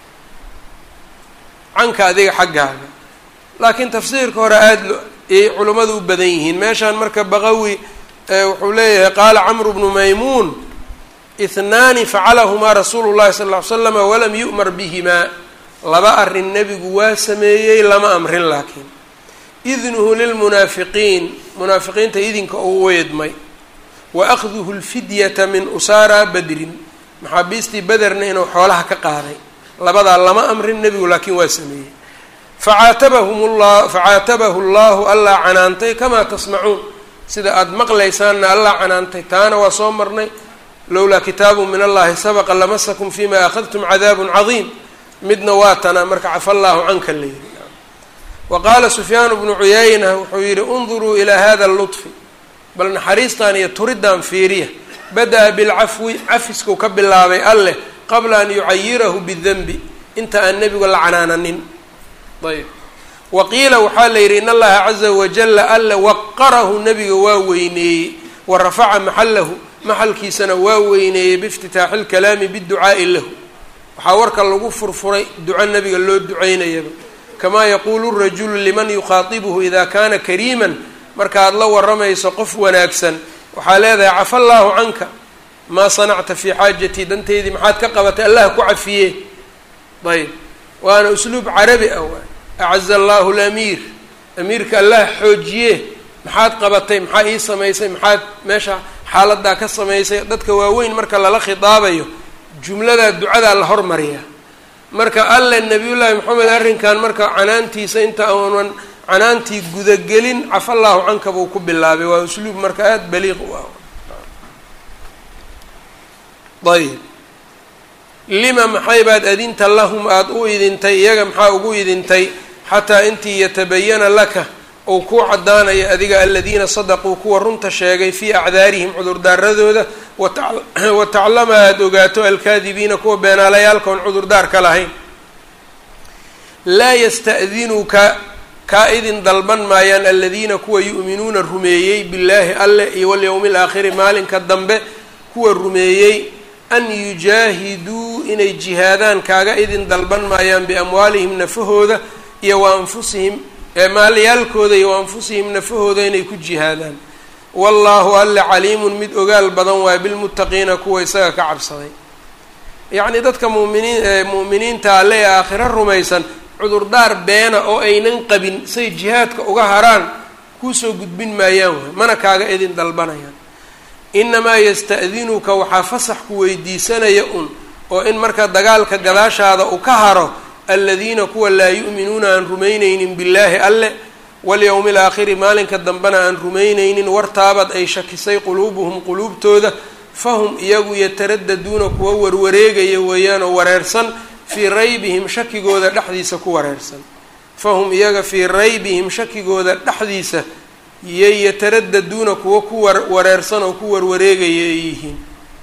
canka adiga xaggaaga laakiin tafsiirka hore aada lo ayay culimmadu u badan yihiin meeshaan marka baqawi wuxuu leeyahay qaala camru bnu maymuun ihnaani facalahumaa rasuulu llahi sala ll ly slama walam yu'mar bihimaa laba arrin nebigu waa sameeyey lama amrin laakiin idnuhu lilmunaafiqiin munaafiqiinta idinka uu weedmay wa akhduhu lfidyata min usaara badrin maxaabiistii bederna inuu xoolaha ka qaaday labadaa lama amrin nebigu laakiin waa sameeyey facaatabahum llah facaatabahu llahu allaa canaantay kamaa tasmacuun sida aada maqlaysaanna allaa canaantay taana waa soo marnay lowlaa kitaabu min allahi sabaqa lamasakum fima akhadtum cadaabun cadiim midna waa tana marka cafa allaahu canka la yihi wa qaala sufyaan bnu cuyayna wuxuu yihi unduruu ilaa hada lutfi bal naxariistan iyo turiddan fiiriya bada-a bilcafwi cafiskuu ka bilaabay alleh qabla an yucayirahu bidanbi inta aan nebigu la canaananin ayb wa qiila waxaa la yidhi in allaha caza wajala alle waqarahu nebiga waa weyneeyey wa rafaca maxalahu maxalkiisana waa weyneeyey biiftitaaxi lkalaami biducaa'i lahu waxaa warka lagu furfuray duco nebiga loo ducaynayaba kamaa yaquulu rajulu liman yukhaatibuhu ida kana kariiman markaad la waramayso qof wanaagsan waxaa leedahay cafa allaahu canka maa sanacta fii xaajatii danteydii maxaad ka qabatay allah ku cafiye ayb waana usluub carabi ah waay acaza allahu lamiir amiirka allah xoojiye maxaad qabatay maxaa ii samaysay maxaad meesha xaaladaa ka samaysay dadka waaweyn marka lala khidaabayo jumladaa ducadaa la hormariyaa marka alle nabiyullaahi maxamed arrinkan marka canaantiisa inta uunan canaantii gudagelin cafa allaahu canka buu ku bilaabay waa usluub marka aada baliiq u ah ayb lima maxay baad adinta lahum aada u idintay iyaga maxaa ugu idintay xataa intii yatabayana laka ou kuu caddaanaya adiga aladiina sadaquu kuwa runta sheegay fii acdaarihim cudurdaaradooda wa taclama aada ogaato alkaadibiina kuwa beenaalayaalka oon cudurdaarka lahayn laa yasta'dinuka kaa idin dalban maayaan aladiina kuwa yu'minuuna rumeeyey billaahi alleh iyo walyowmi alaakhiri maalinka dambe kuwa rumeeyey an yujaahiduu inay jihaadaan kaaga idin dalban maayaan biamwaalihim nafahooda iyo wa anfusihim maalyaalkooda iyo wa anfusihim nafahooda inay ku jihaadaan wallaahu alle caliimun mid ogaal badan waay bilmuttaqiina kuwa isaga ka cabsaday yacnii dadka muminiin mu'miniinta alle ee aakhiro rumaysan cudurdaar beena oo aynan qabin say jihaadka uga haraan kuusoo gudbin maayaan waay mana kaaga idin dalbanayaan inamaa yasta'dinuka waxaa fasax ku weydiisanaya un oo in marka dagaalka gadaashaada uu ka haro aladiina kuwa laa yu'minuuna aan rumaynaynin billaahi alle walyowmi alaakhiri maalinka dambena aan rumaynaynin wartaabad ay shakisay quluubuhum quluubtooda fahum iyagu yataradaduuna kuwa warwareegaya weeyaan oo wareersan fii raybihim shakigooda dhexdiisa ku wareersan fahum iyaga fii raybihim shakigooda dhexdiisa yay yataradaduuna kuwa ku war wareersan oo ku warwareegaya ay yihiin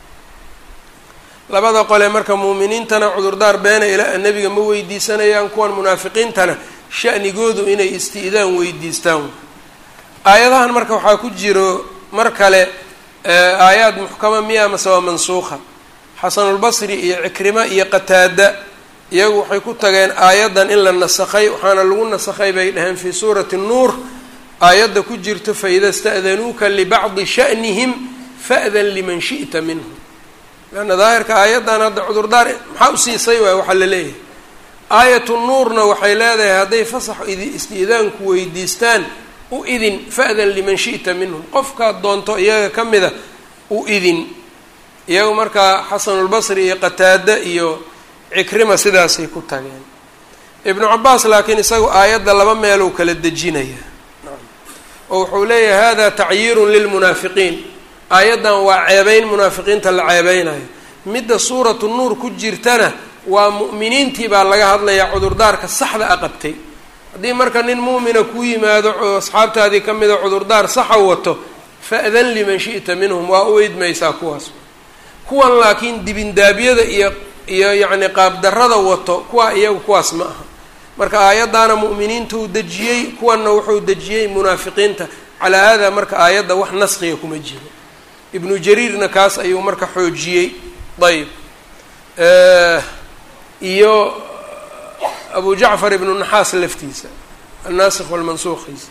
labada qole marka muuminiintana cudurdaar beena ilaa nebiga ma weydiisanayaan kuwan munaafiqiintana shanigoodu inay isti'daan weydiistaan aayadahan marka waxaa ku jiro mar kale aayaad muxkama miya mase waa mansuuqa xasanulbasri iyo cikrima iyo qataada iyagu waxay ku tageen aayaddan in la nasakhay waxaana lagu nasakhay bay dhaheen fii suurati nuur aayadda ku jirto faida sta'danuuka libacdi sha'nihim fa'dan liman shi'ta minhum leanna daahirka aayaddan hadda cudurdaar maxaa u siisay waay waxaa la leeyahay aayatu nuurna waxay leedahay hadday fasax istiidaanku weydiistaan u idin fa'dan liman shi'ta minhum qofkaad doonto iyaga ka mida u idin iyagu markaa xasanulbasri iyo qataada iyo cikrima sidaasay ku tageen ibnu cabaas laakiin isagu aayadda laba meeluu kala dejinaya oo wuxuu leeyahay hada tacyiirun lilmunaafiqiin aayaddan waa ceebeyn munaafiqiinta la ceebeynayo midda suuratu nuur ku jirtana waa mu'miniintii baa laga hadlayaa cudurdaarka saxda a qabtay haddii marka nin mu'mina kuu yimaado oo asxaabtaadii ka mida cudurdaar saxa wato fa'dan liman shi'ta minhum waa u idmaysaa kuwaas kuwan laakiin dibindaabyada iyo iyo yacni qaabdarrada wato kuwa iyagu kuwaas ma aha marka aayaddaana mu'miniintuu dejiyey kuwanna wuxuu dejiyey munaafiqiinta calaa haadaa marka aayadda wax naskiga kuma jiro ibnu jariirna kaas ayuu marka xoojiyey ayb iyo abu jacfar ibnu naxaas laftiisa annaasikh walmansuuqiisa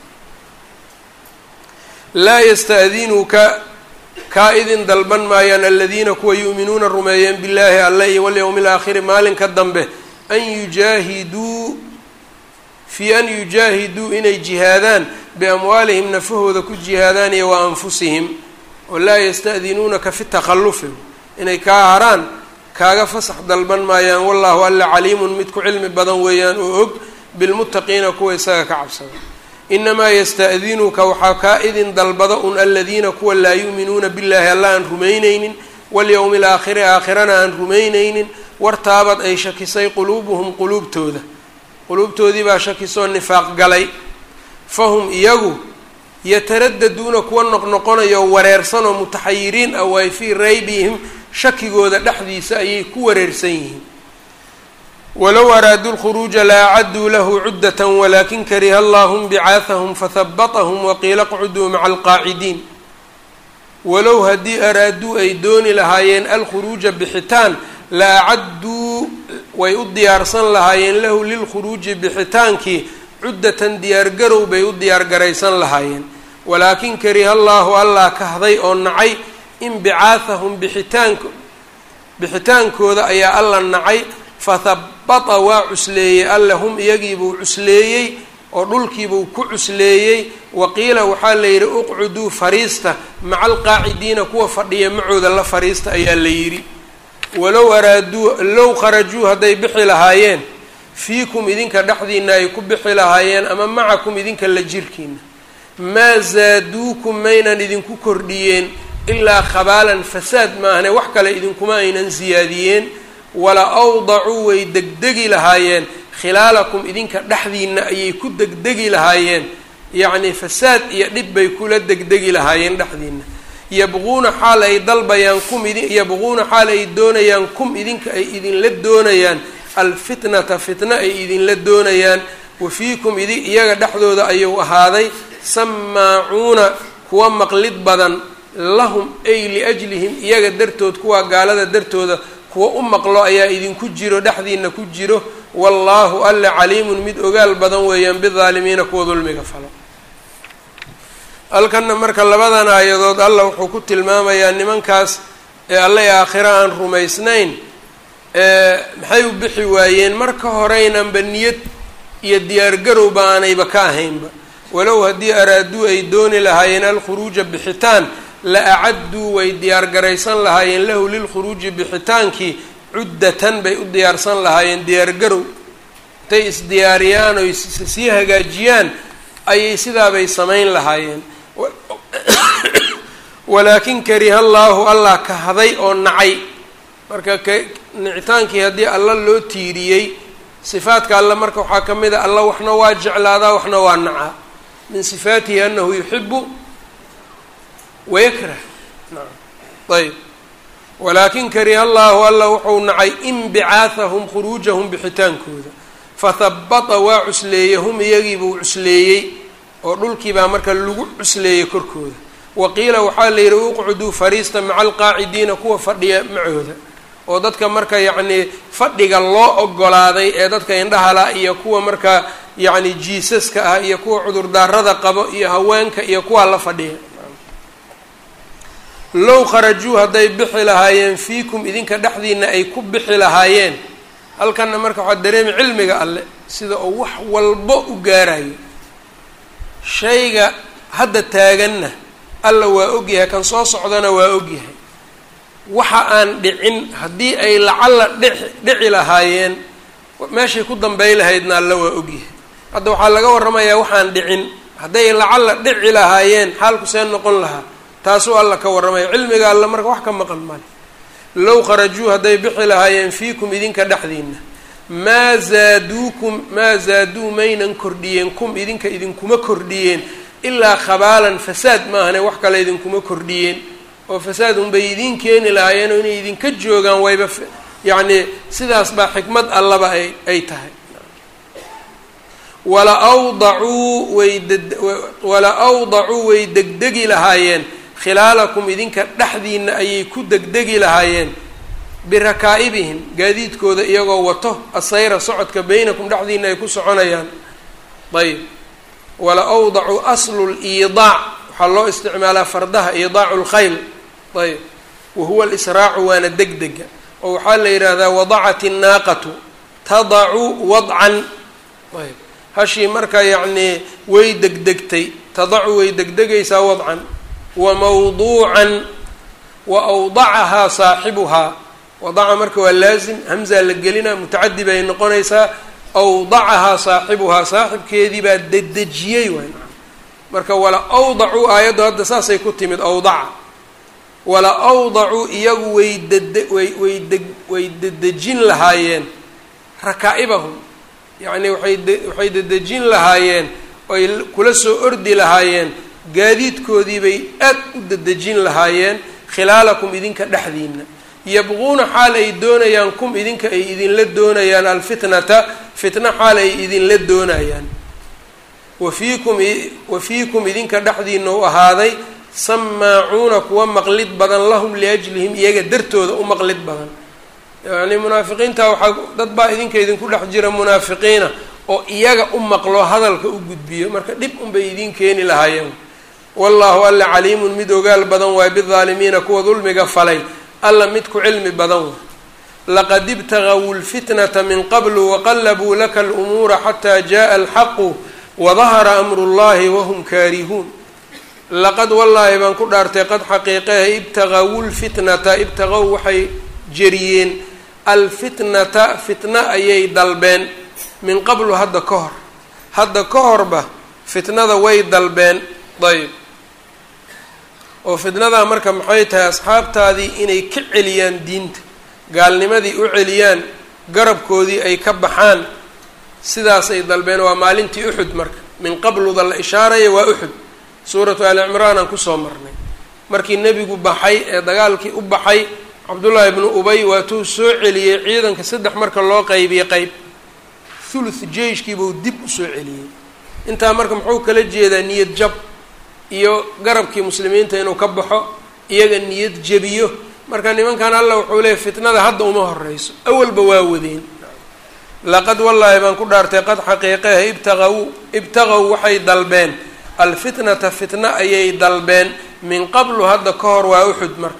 laa yasta'dinuka kaa idin dalban maayaan aladiina kuwa yu'minuuna rumeeyeen billaahi alle iyo walyowmi alaakhiri maalinka dambe an yujaahiduu fii an yujaahiduu inay jihaadaan biamwaalihim nafahooda ku jihaadaan iyo wa anfusihim oo laa yasta'dinuunaka fi takhallufi inay kaa haraan kaaga fasax dalban maayaan wallahu alla caliimun mid ku cilmi badan weeyaan oo og bilmuttaqiina kuwa isaga ka cabsada inamaa yasta'dinuka waxaa kaa idin dalbada un aladiina kuwa laa yu'minuuna billaahi alla aan rumaynaynin walyowmi alaakhiri aakhirana aan rumaynaynin wartaabad ay shakisay quluubuhum quluubtooda quluubtoodii baa shakisoo nifaaq galay fahum iyagu yataradaduuna kuwa noqnoqonayo wareersan oo mutaxayiriin ah waay fii raybihim shakigooda dhexdiisa ayay ku wareersan yihiin walow araaduu lkhuruuja la acaduu lahu cuddata walakin kariha allahum bicaahahum fahabatahum waqiila qcuduu maca alqaacidiin walow haddii araaduu ay dooni lahaayeen alkhuruuja bixitaan la acadduu way u diyaarsan lahaayeen lahu lilkhuruuji bixitaankii cuddatan diyaargarow bay u diyaargaraysan lahaayeen walaakin kariha allaahu allah kahday oo nacay in bicaahahum bixitaanko bixitaankooda ayaa alla nacay fahabata waa cusleeyey alle hum iyagiibuu cusleeyey oo dhulkiibuu ku cusleeyey waqiila waxaa la yidhi uqcuduu fariista maca alqaacidiina kuwa fadhiya macooda la fariista ayaa la yidhi walow araaduu low kharajuu hadday bixi lahaayeen fiikum idinka dhexdiina ay ku bixi lahaayeen ama macakum idinka la jirkiina maa zaaduukum maynan idinku kordhiyeen ilaa khabaalan fasaad maahane wax kale idinkuma aynan siyaadiyeen wala awdacuu way degdegi lahaayeen khilaalakum idinka dhexdiina ayay ku degdegi lahaayeen yacni fasaad iyo dhib bay kula degdegi lahaayeen dhexdiina yabquuna xaal ay dalbayaan kum idin yabquuna xaal ay doonayaan kum idinka ay idinla doonayaan alfitnata fitna ay idinla doonayaan wa fiikum idi iyaga dhexdooda ayuu ahaaday samaacuuna kuwa maqlid badan lahum ay liajlihim iyaga dartood kuwa gaalada dartooda kuwa u maqlo ayaa idinku jiro dhexdiina ku jiro wallaahu alla caliimun mid ogaal badan weeyaan bidaalimiina kuwa dulmiga falo halkanna marka labadan aayadood alla wuxuu ku tilmaamayaa nimankaas ee alle aakhiro aan rumaysnayn maxay u bixi waayeen marka horeynanba niyad iyo diyaargarowba aanayba ka ahaynba walow haddii araaduu ay dooni lahaayeen alkhuruuja bixitaan la acadduu way diyaargaraysan lahaayeen lahu lilkhuruuji bixitaankii cuddatan bay u diyaarsan lahaayeen diyaargarow intay isdiyaariyaan oy sii hagaajiyaan ayay sidaabay samayn lahaayeen walaakin kariha allaahu allah kahday oo nacay marka k nicitaankii haddii alla loo tiiriyey sifaadka alle marka waxaa ka mid a alla waxna waa jeclaadaa waxna waa nacaa min sifaatihi anahu yuxibu wayakrah ayb walaakin kariha allaahu alla wuxuu nacay inbicaahahum khuruujahum bixitaankooda fahabata waa cusleeyey hum iyagiibuu cusleeyey oo dhulkiibaa marka lagu cusleeyey korkooda wa qiila waxaa la yidhi uqcuduu fariista maca alqaacidiina kuwa fadhiya macooda oo dadka marka yacnii fadhiga loo ogolaaday ee dadka indhahala iyo kuwa marka yacni jiisaska ah iyo kuwa cudurdaarada qabo iyo haweenka iyo kuwaa la fadhiya low kharajuu hadday bixi lahaayeen fiikum idinka dhexdiina ay ku bixi lahaayeen halkanna marka waxaa dareemi cilmiga alle sida uu wax walbo u gaarayo shayga hadda taaganna alla waa ogyahay kan soo socdana waa ogyahay waxa aan dhicin haddii ay lacalla dhici dhici lahaayeen meeshay ku dambey lahaydna alla waa ogyahay hadda waxaa laga warramayaa waxaan dhicin hadday lacalla dhici lahaayeen xaalku see noqon lahaa taasuu alla ka warramaya cilmiga alla marka wax ka maqan male low kharajuu hadday bixi lahaayeen fiikum idinka dhexdiina maa zaaduukum maa zaaduu maynan kordhiyeen kum idinka idinkuma kordhiyeen ilaa khabaalan fasaad maahane wax kale idinkuma kordhiyeen oo fasaad unbay idiin keeni lahaayeen oo inay idinka joogaan wayba yacni sidaas baa xikmad allaba ay ay tahay wala awdacuu way ded wala awdacuu way degdegi lahaayeen khilaalakum idinka dhexdiina ayay ku degdegi lahaayeen birakaa'ibihim gaadiidkooda iyagoo wato asayra socodka beynakum dhexdiina ay ku soconayaan ayb wala awdacu aslu liidaac waxaa loo isticmaalaa fardaha iidaacu lkhayl ayb wahuwa alisraacu waana degdega oo waxaa la yidhaahdaa wadacat innaaqatu tadacu wadcan ayb hashii marka yacnii way degdegtay tadacu way degdegaysaa wadcan wa mawduucan wa awdacahaa saaxibuhaa wadaca marka waa laazim hamzaa la gelina mutacadi bay noqonaysaa awdacahaa saaxibuhaa saaxibkeedii baa dedejiyey waay marka wala awdacuu aayaddu hadda saasay ku timid awdaca wala awdacuu iyagu way dede way way deg way dedejin lahaayeen rakaa'ibahum yacni waay de waxay dedejin lahaayeen oy kula soo ordi lahaayeen gaadiidkoodii bay aad u dedejin lahaayeen khilaalakum idinka dhexdiina yabquuna xaal ay doonayaan kum idinka ay idinla doonayaan alfitnata fitna xaal ay idinla doonayaan wa fiikum wa fiikum idinka dhexdiina u ahaaday samaacuuna kuwa maqlid badan lahum liajlihim iyaga dartooda u maqlid badan yacni munaafiqiinta waxaa dad baa idinka idinku dhex jira munaafiqiina oo iyaga u maqlo hadalka u gudbiyo marka dhib unbay idin keeni lahaayeen wallaahu alla caliimun mid ogaal badan waay bidaalimiina kuwa dulmiga falay alla mid ku cilmi badan waay laqad ibtagawu lfitnata min qablu waqallabuu laka alumuura xataa jaءa alxaqu wadahara amru llahi wahum kaarihuun laqad wallaahi baan ku dhaartay qad xaqiiqehe ibtagawu lfitnata ibtagaw waxay jeriyeen alfitnata fitna ayay dalbeen min qablu hadda ka hor hadda ka horba fitnada way dalbeen ayb oo fitnadaa marka maxay tahay asxaabtaadii inay ka celiyaan diinta gaalnimadii u celiyaan garabkoodii ay ka baxaan sidaasay dalbeen waa maalintii uxud marka min qabluda la ishaaraya waa uxud suuratu ali cimraan aan kusoo marnay markii nebigu baxay ee dagaalkii u baxay cabdullaahi ibnu ubay waatuu soo celiyey ciidanka saddex marka loo qaybiyey qeyb thuluth jeyshkiibuu dib usoo celiyey intaa marka muxuu kala jeedaa niyad jab iyo garabkii muslimiinta inuu ka baxo iyaga niyad jebiyo marka nimankan alla wuxuu leeyay fitnada hadda uma horeyso awalba waa wadeen laqad wallaahi baan ku dhaartay qad xaqiiqeha ibtaqaw ibtaqow waxay dalbeen alfitnata fitna ayay dalbeen min qablu hadda ka hor waa uxud marka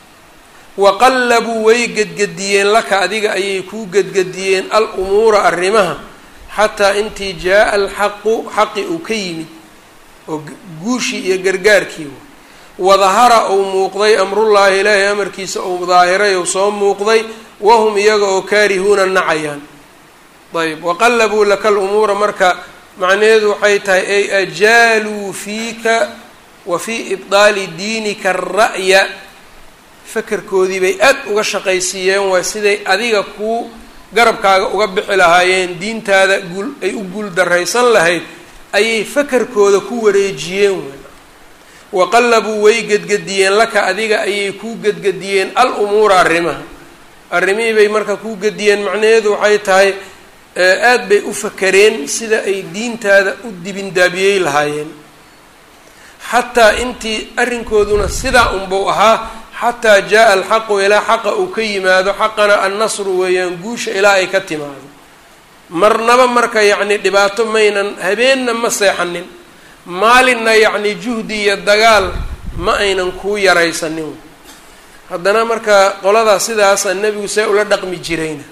waqallabuu way gedgediyeen laka adiga ayay kuu gedgediyeen al umuura arrimaha xataa intii jaa-a alxaqu xaqi uu ka yimid oo guushii iyo gargaarkii wadahara uu muuqday amrullaahi ilaahay amarkiisa uu daahiray ou soo muuqday wahum iyaga oo kaarihuuna nacayaan ayb waqallabuu laka lumuura marka macnaheedu waxay tahay ay ajaaluu fiika wa fii ibdaali diinika ara'ya fakerkoodii bay aad uga shaqaysiiyeen waa siday adiga kuu garabkaaga uga bixi lahaayeen diintaada guul ay u guul daraysan lahayd ayay fakerkooda ku wareejiyeen w waqallabuu way gedgediyeen laka adiga ayay kuu gedgediyeen al umuura arrimaha arrimihii bay marka kuu gediyeen macnaheedu waxay tahay aad bay u fakereen sida ay diintaada u dibindaabiyey lahaayeen xataa intii arrinkooduna sidaa unbuu ahaa xataa jaa-a alxaqu ilaa xaqa uu ka yimaado xaqana annasru weeyaan guusha ilaa ay ka timaado marnaba marka yacni dhibaato maynan habeenna ma seexanin maalinna yacni juhdi iyo dagaal ma aynan kuu yaraysanin haddana marka qoladaa sidaasa nebigu see ula dhaqmi jirayna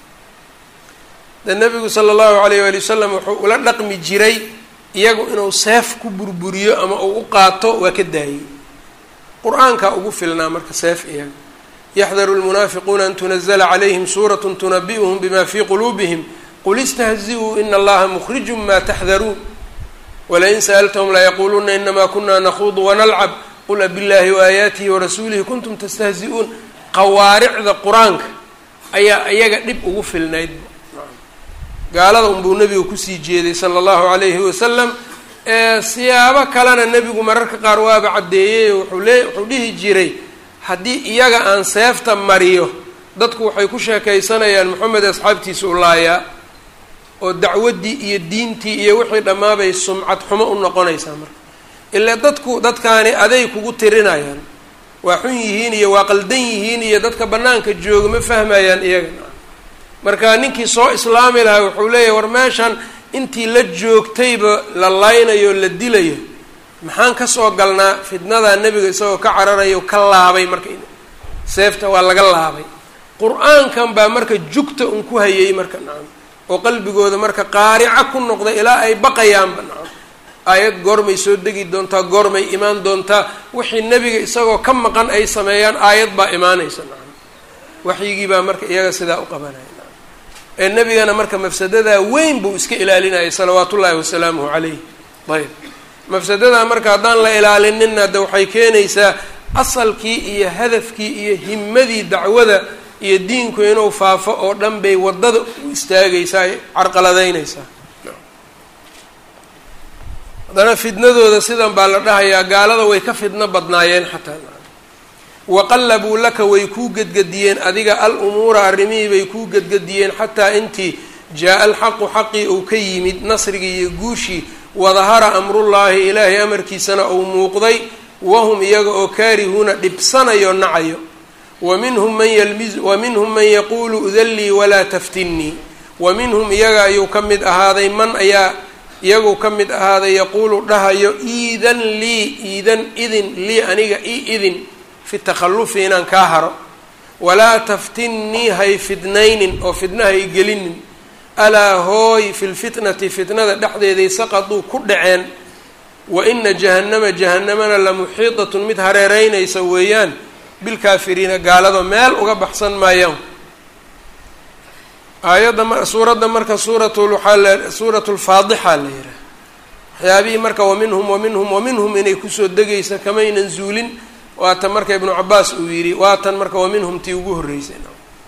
de nebigu sala allahu alayh waali wasalam wuxuu ula dhaqmi jiray iyagu inuu seef ku burburiyo ama uu u qaato waa ka daayey qur-aankaa ugu filnaa marka seef iyaga yaxdaru lmunaafiquuna an tunazla calayhim suurat tunabi'uhum bima fii quluubihim qul istahzi-uu ina allaha mukhrijun ma taxdaruun walain sa'altahum layaquuluuna inama kuna nakhuudu wanalcab qul abillahi waayaatihi warasuulihi kuntum tastahzi-uun qawaaricda qur-aanka ayaa iyaga dhib ugu filnayd gaalada unbuu nebiga kusii jeeday sala allahu calayhi wasalam ee siyaabo kalena nebigu mararka qaar waaba caddeeyey wuxuu lee wuxuu dhihi jiray haddii iyaga aan seefta mariyo dadku waxay ku sheekaysanayaan moxamed asxaabtiisa u laayaa oo dacwaddii iyo diintii iyo wixii dhammaabay sumcad xumo u noqonaysaa marka ilaa dadku dadkaani aday kugu tirinayaan waa xun yihiin iyo waa qaldan yihiin iyo dadka bannaanka jooga ma fahmayaan iyaga marka ninkii soo islaami lahaa wuxuu leeyahay war meeshan intii la joogtayba la laynayo la dilayo maxaan kasoo galnaa fitnadaa nebiga isagoo ka cararayo ka laabay marka seefta waa laga laabay qur-aankan baa marka jugta un ku hayay marka nacam oo qalbigooda marka qaarica ku noqda ilaa ay baqayaanba nacam aayad goormay soo degi doontaa goormay imaan doontaa wixii nebiga isagoo ka maqan ay sameeyaan aayad baa imaanaysa nacam waxyigii baa marka iyaga sidaa u qabanaya ee nebigana marka mafsadadaa weyn buu iska ilaalinayay salawaatu ullaahi wasalaamuhu calayh ayb mafsadadaa marka haddaan la ilaalinina de waxay keenaysaa asalkii iyo hadafkii iyo himadii dacwada iyo diinku inuu faafo oo dhan bay waddada u istaagaysaa ay carqaladaynaysaa haddana fidnadooda sidan baa la dhahayaa gaalada way ka fidno badnaayeen xataa waqallabuu laka way kuu gedgediyeen adiga al umuura arrimihii bay kuu gedgediyeen xataa intii jaa-a alxaqu xaqii uu ka yimid nasrigii iyo guushii wadahara amrullaahi ilaahay amarkiisana uu muuqday wahum iyaga oo kaarihuuna dhibsanayo nacayo wa minhum man yalmiz wa minhum man yaquulu udallii walaa taftinnii wa minhum iyaga ayuu ka mid ahaaday man ayaa iyaguu ka mid ahaaday yaquulu dhahayo iidan lii iidan idin lii aniga i idin fi takhallufi inaan kaa haro walaa taftinnii hay fidnaynin oo fidna hay gelinin alaa hooy fi lfitnati fitnada dhexdeeday saqaduu ku dhaceen wa ina jahannama jahannamana la muxiidatun mid hareereynaysa weeyaan bilkaafiriina gaalado meel uga baxsan maayaan aayadda suuradda marka suurat waxaa la suurat lfaadixa la yidhaha waxyaabihii marka waminhum waminhum waminhum inay kusoo degaysa kamaynan zuulin waatan marka ibnu cabaas uu yidhi waatan marka waminhum tii ugu horreysay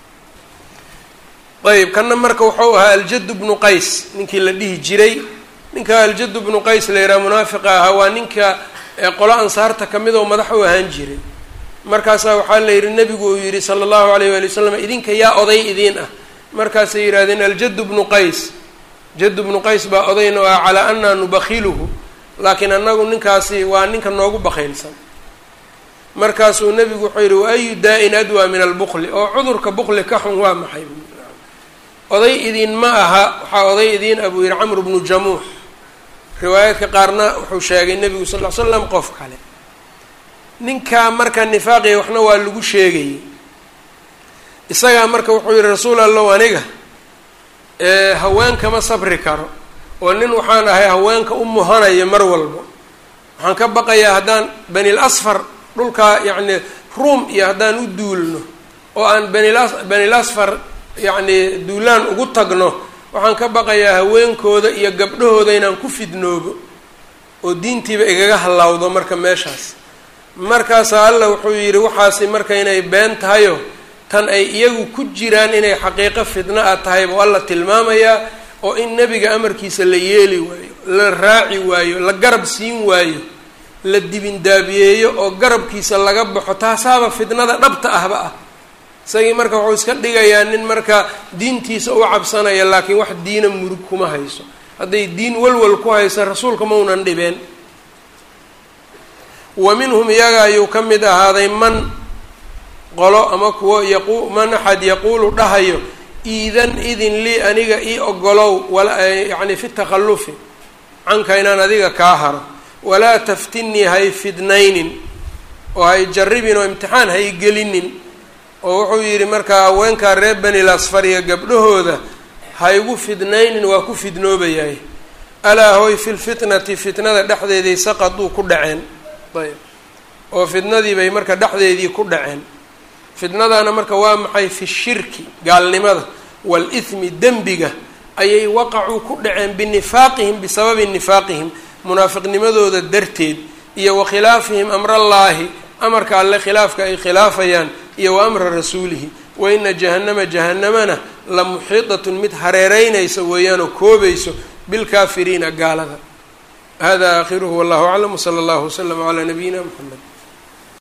ayb kanna marka wuxuu ahaa aljadu bnu qays ninkii la dhihi jiray ninka aljadu bnu qays la yidhaha munaafiqa ahaa waa ninka qolo ansaarta kamid oo madax u ahaan jiray markaasaa waxaa la yidhi nebigu uu yidhi sala allahu alayh waali wasalam idinka yaa oday idiin ah markaasay yidhahdeen aljadu bnu qays jadu bnu qays baa odayna ah calaa anaa nubakhiluhu laakiin annagu ninkaasi waa ninka noogu bakhaylsan markaasuu nebigu wuxuu yidhi wa ayu daa-in adwaa min albukli oo cudurka bukli ka xun waa maxay oday idiin ma aha waxaa oday idiin ah buu yidhi camru bnu jamuux riwaayaadka qaarna wuxuu sheegay nebigu sal ll ly slam qof kale ninkaa marka nifaaqiya waxna waa lagu sheegayay isagaa marka wuxuu yihi rasuul allow aniga haweenkama sabri karo oo nin waxaan ahay haweenka u muhanaya mar walba waxaan ka baqayaa haddaan banil asfar dhulkaa yacni ruom iyo haddaan u duulno oo aan banil banil asfar yacni duulaan ugu tagno waxaan ka baqayaa haweenkooda iyo gabdhahooda inaan ku fidnoobo oo diintiiba igaga hallawdo marka meeshaas markaasaa alla wuxuu yidhi waxaasi marka inay been tahayo tan ay iyagu ku jiraan inay xaqiiqo fidno a tahay buu alla tilmaamayaa oo in nebiga amarkiisa la yeeli waayo la raaci waayo la garab siin waayo la dibindaabiyeeyo oo garabkiisa laga baxo taasaaba fidnada dhabta ahba ah isagii marka wuxuu iska dhigayaa nin marka diintiisa u cabsanaya laakiin wax diina murug kuma hayso hadday diin walwal ku haysa rasuulka maunan dhibeen wa minhum iyaga ayuu ka mid ahaaday man qolo ama kuwo yaqu man axad yaquulu dhahayo iidan idin lii aniga ii ogolow yacni fi takhallufi canka inaan adiga kaa haro walaa taftinii hay fidnaynin oo hay jarribin oo imtixaan hay gelinin oo wuxuu yidhi markaa haweenkaa reer benil asfariya gabdhahooda haygu fidnaynin waa ku fidnoobayahay alaa hoy fi lfitnati fitnada dhexdeeday saqaduu ku dhaceen ayb oo fitnadii bay marka dhexdeedii ku dhaceen fitnadaana marka waa maxay fi shirki gaalnimada waalithmi dembiga ayay waqacuu ku dhaceen binifaaqihim bisababi nifaaqihim munaafiqnimadooda darteed iyo wa khilaafihim amrallaahi amarka alle khilaafka ay khilaafayaan iyo wa amra rasuulihi wa ina jahannama jahanamana la muxiidatun mid hareereynaysa weeyaanoo koobayso bilkaafiriina gaalada hada aakhiruhu wallahu aclam wsala allahu waslama calaa nabiyina mxamed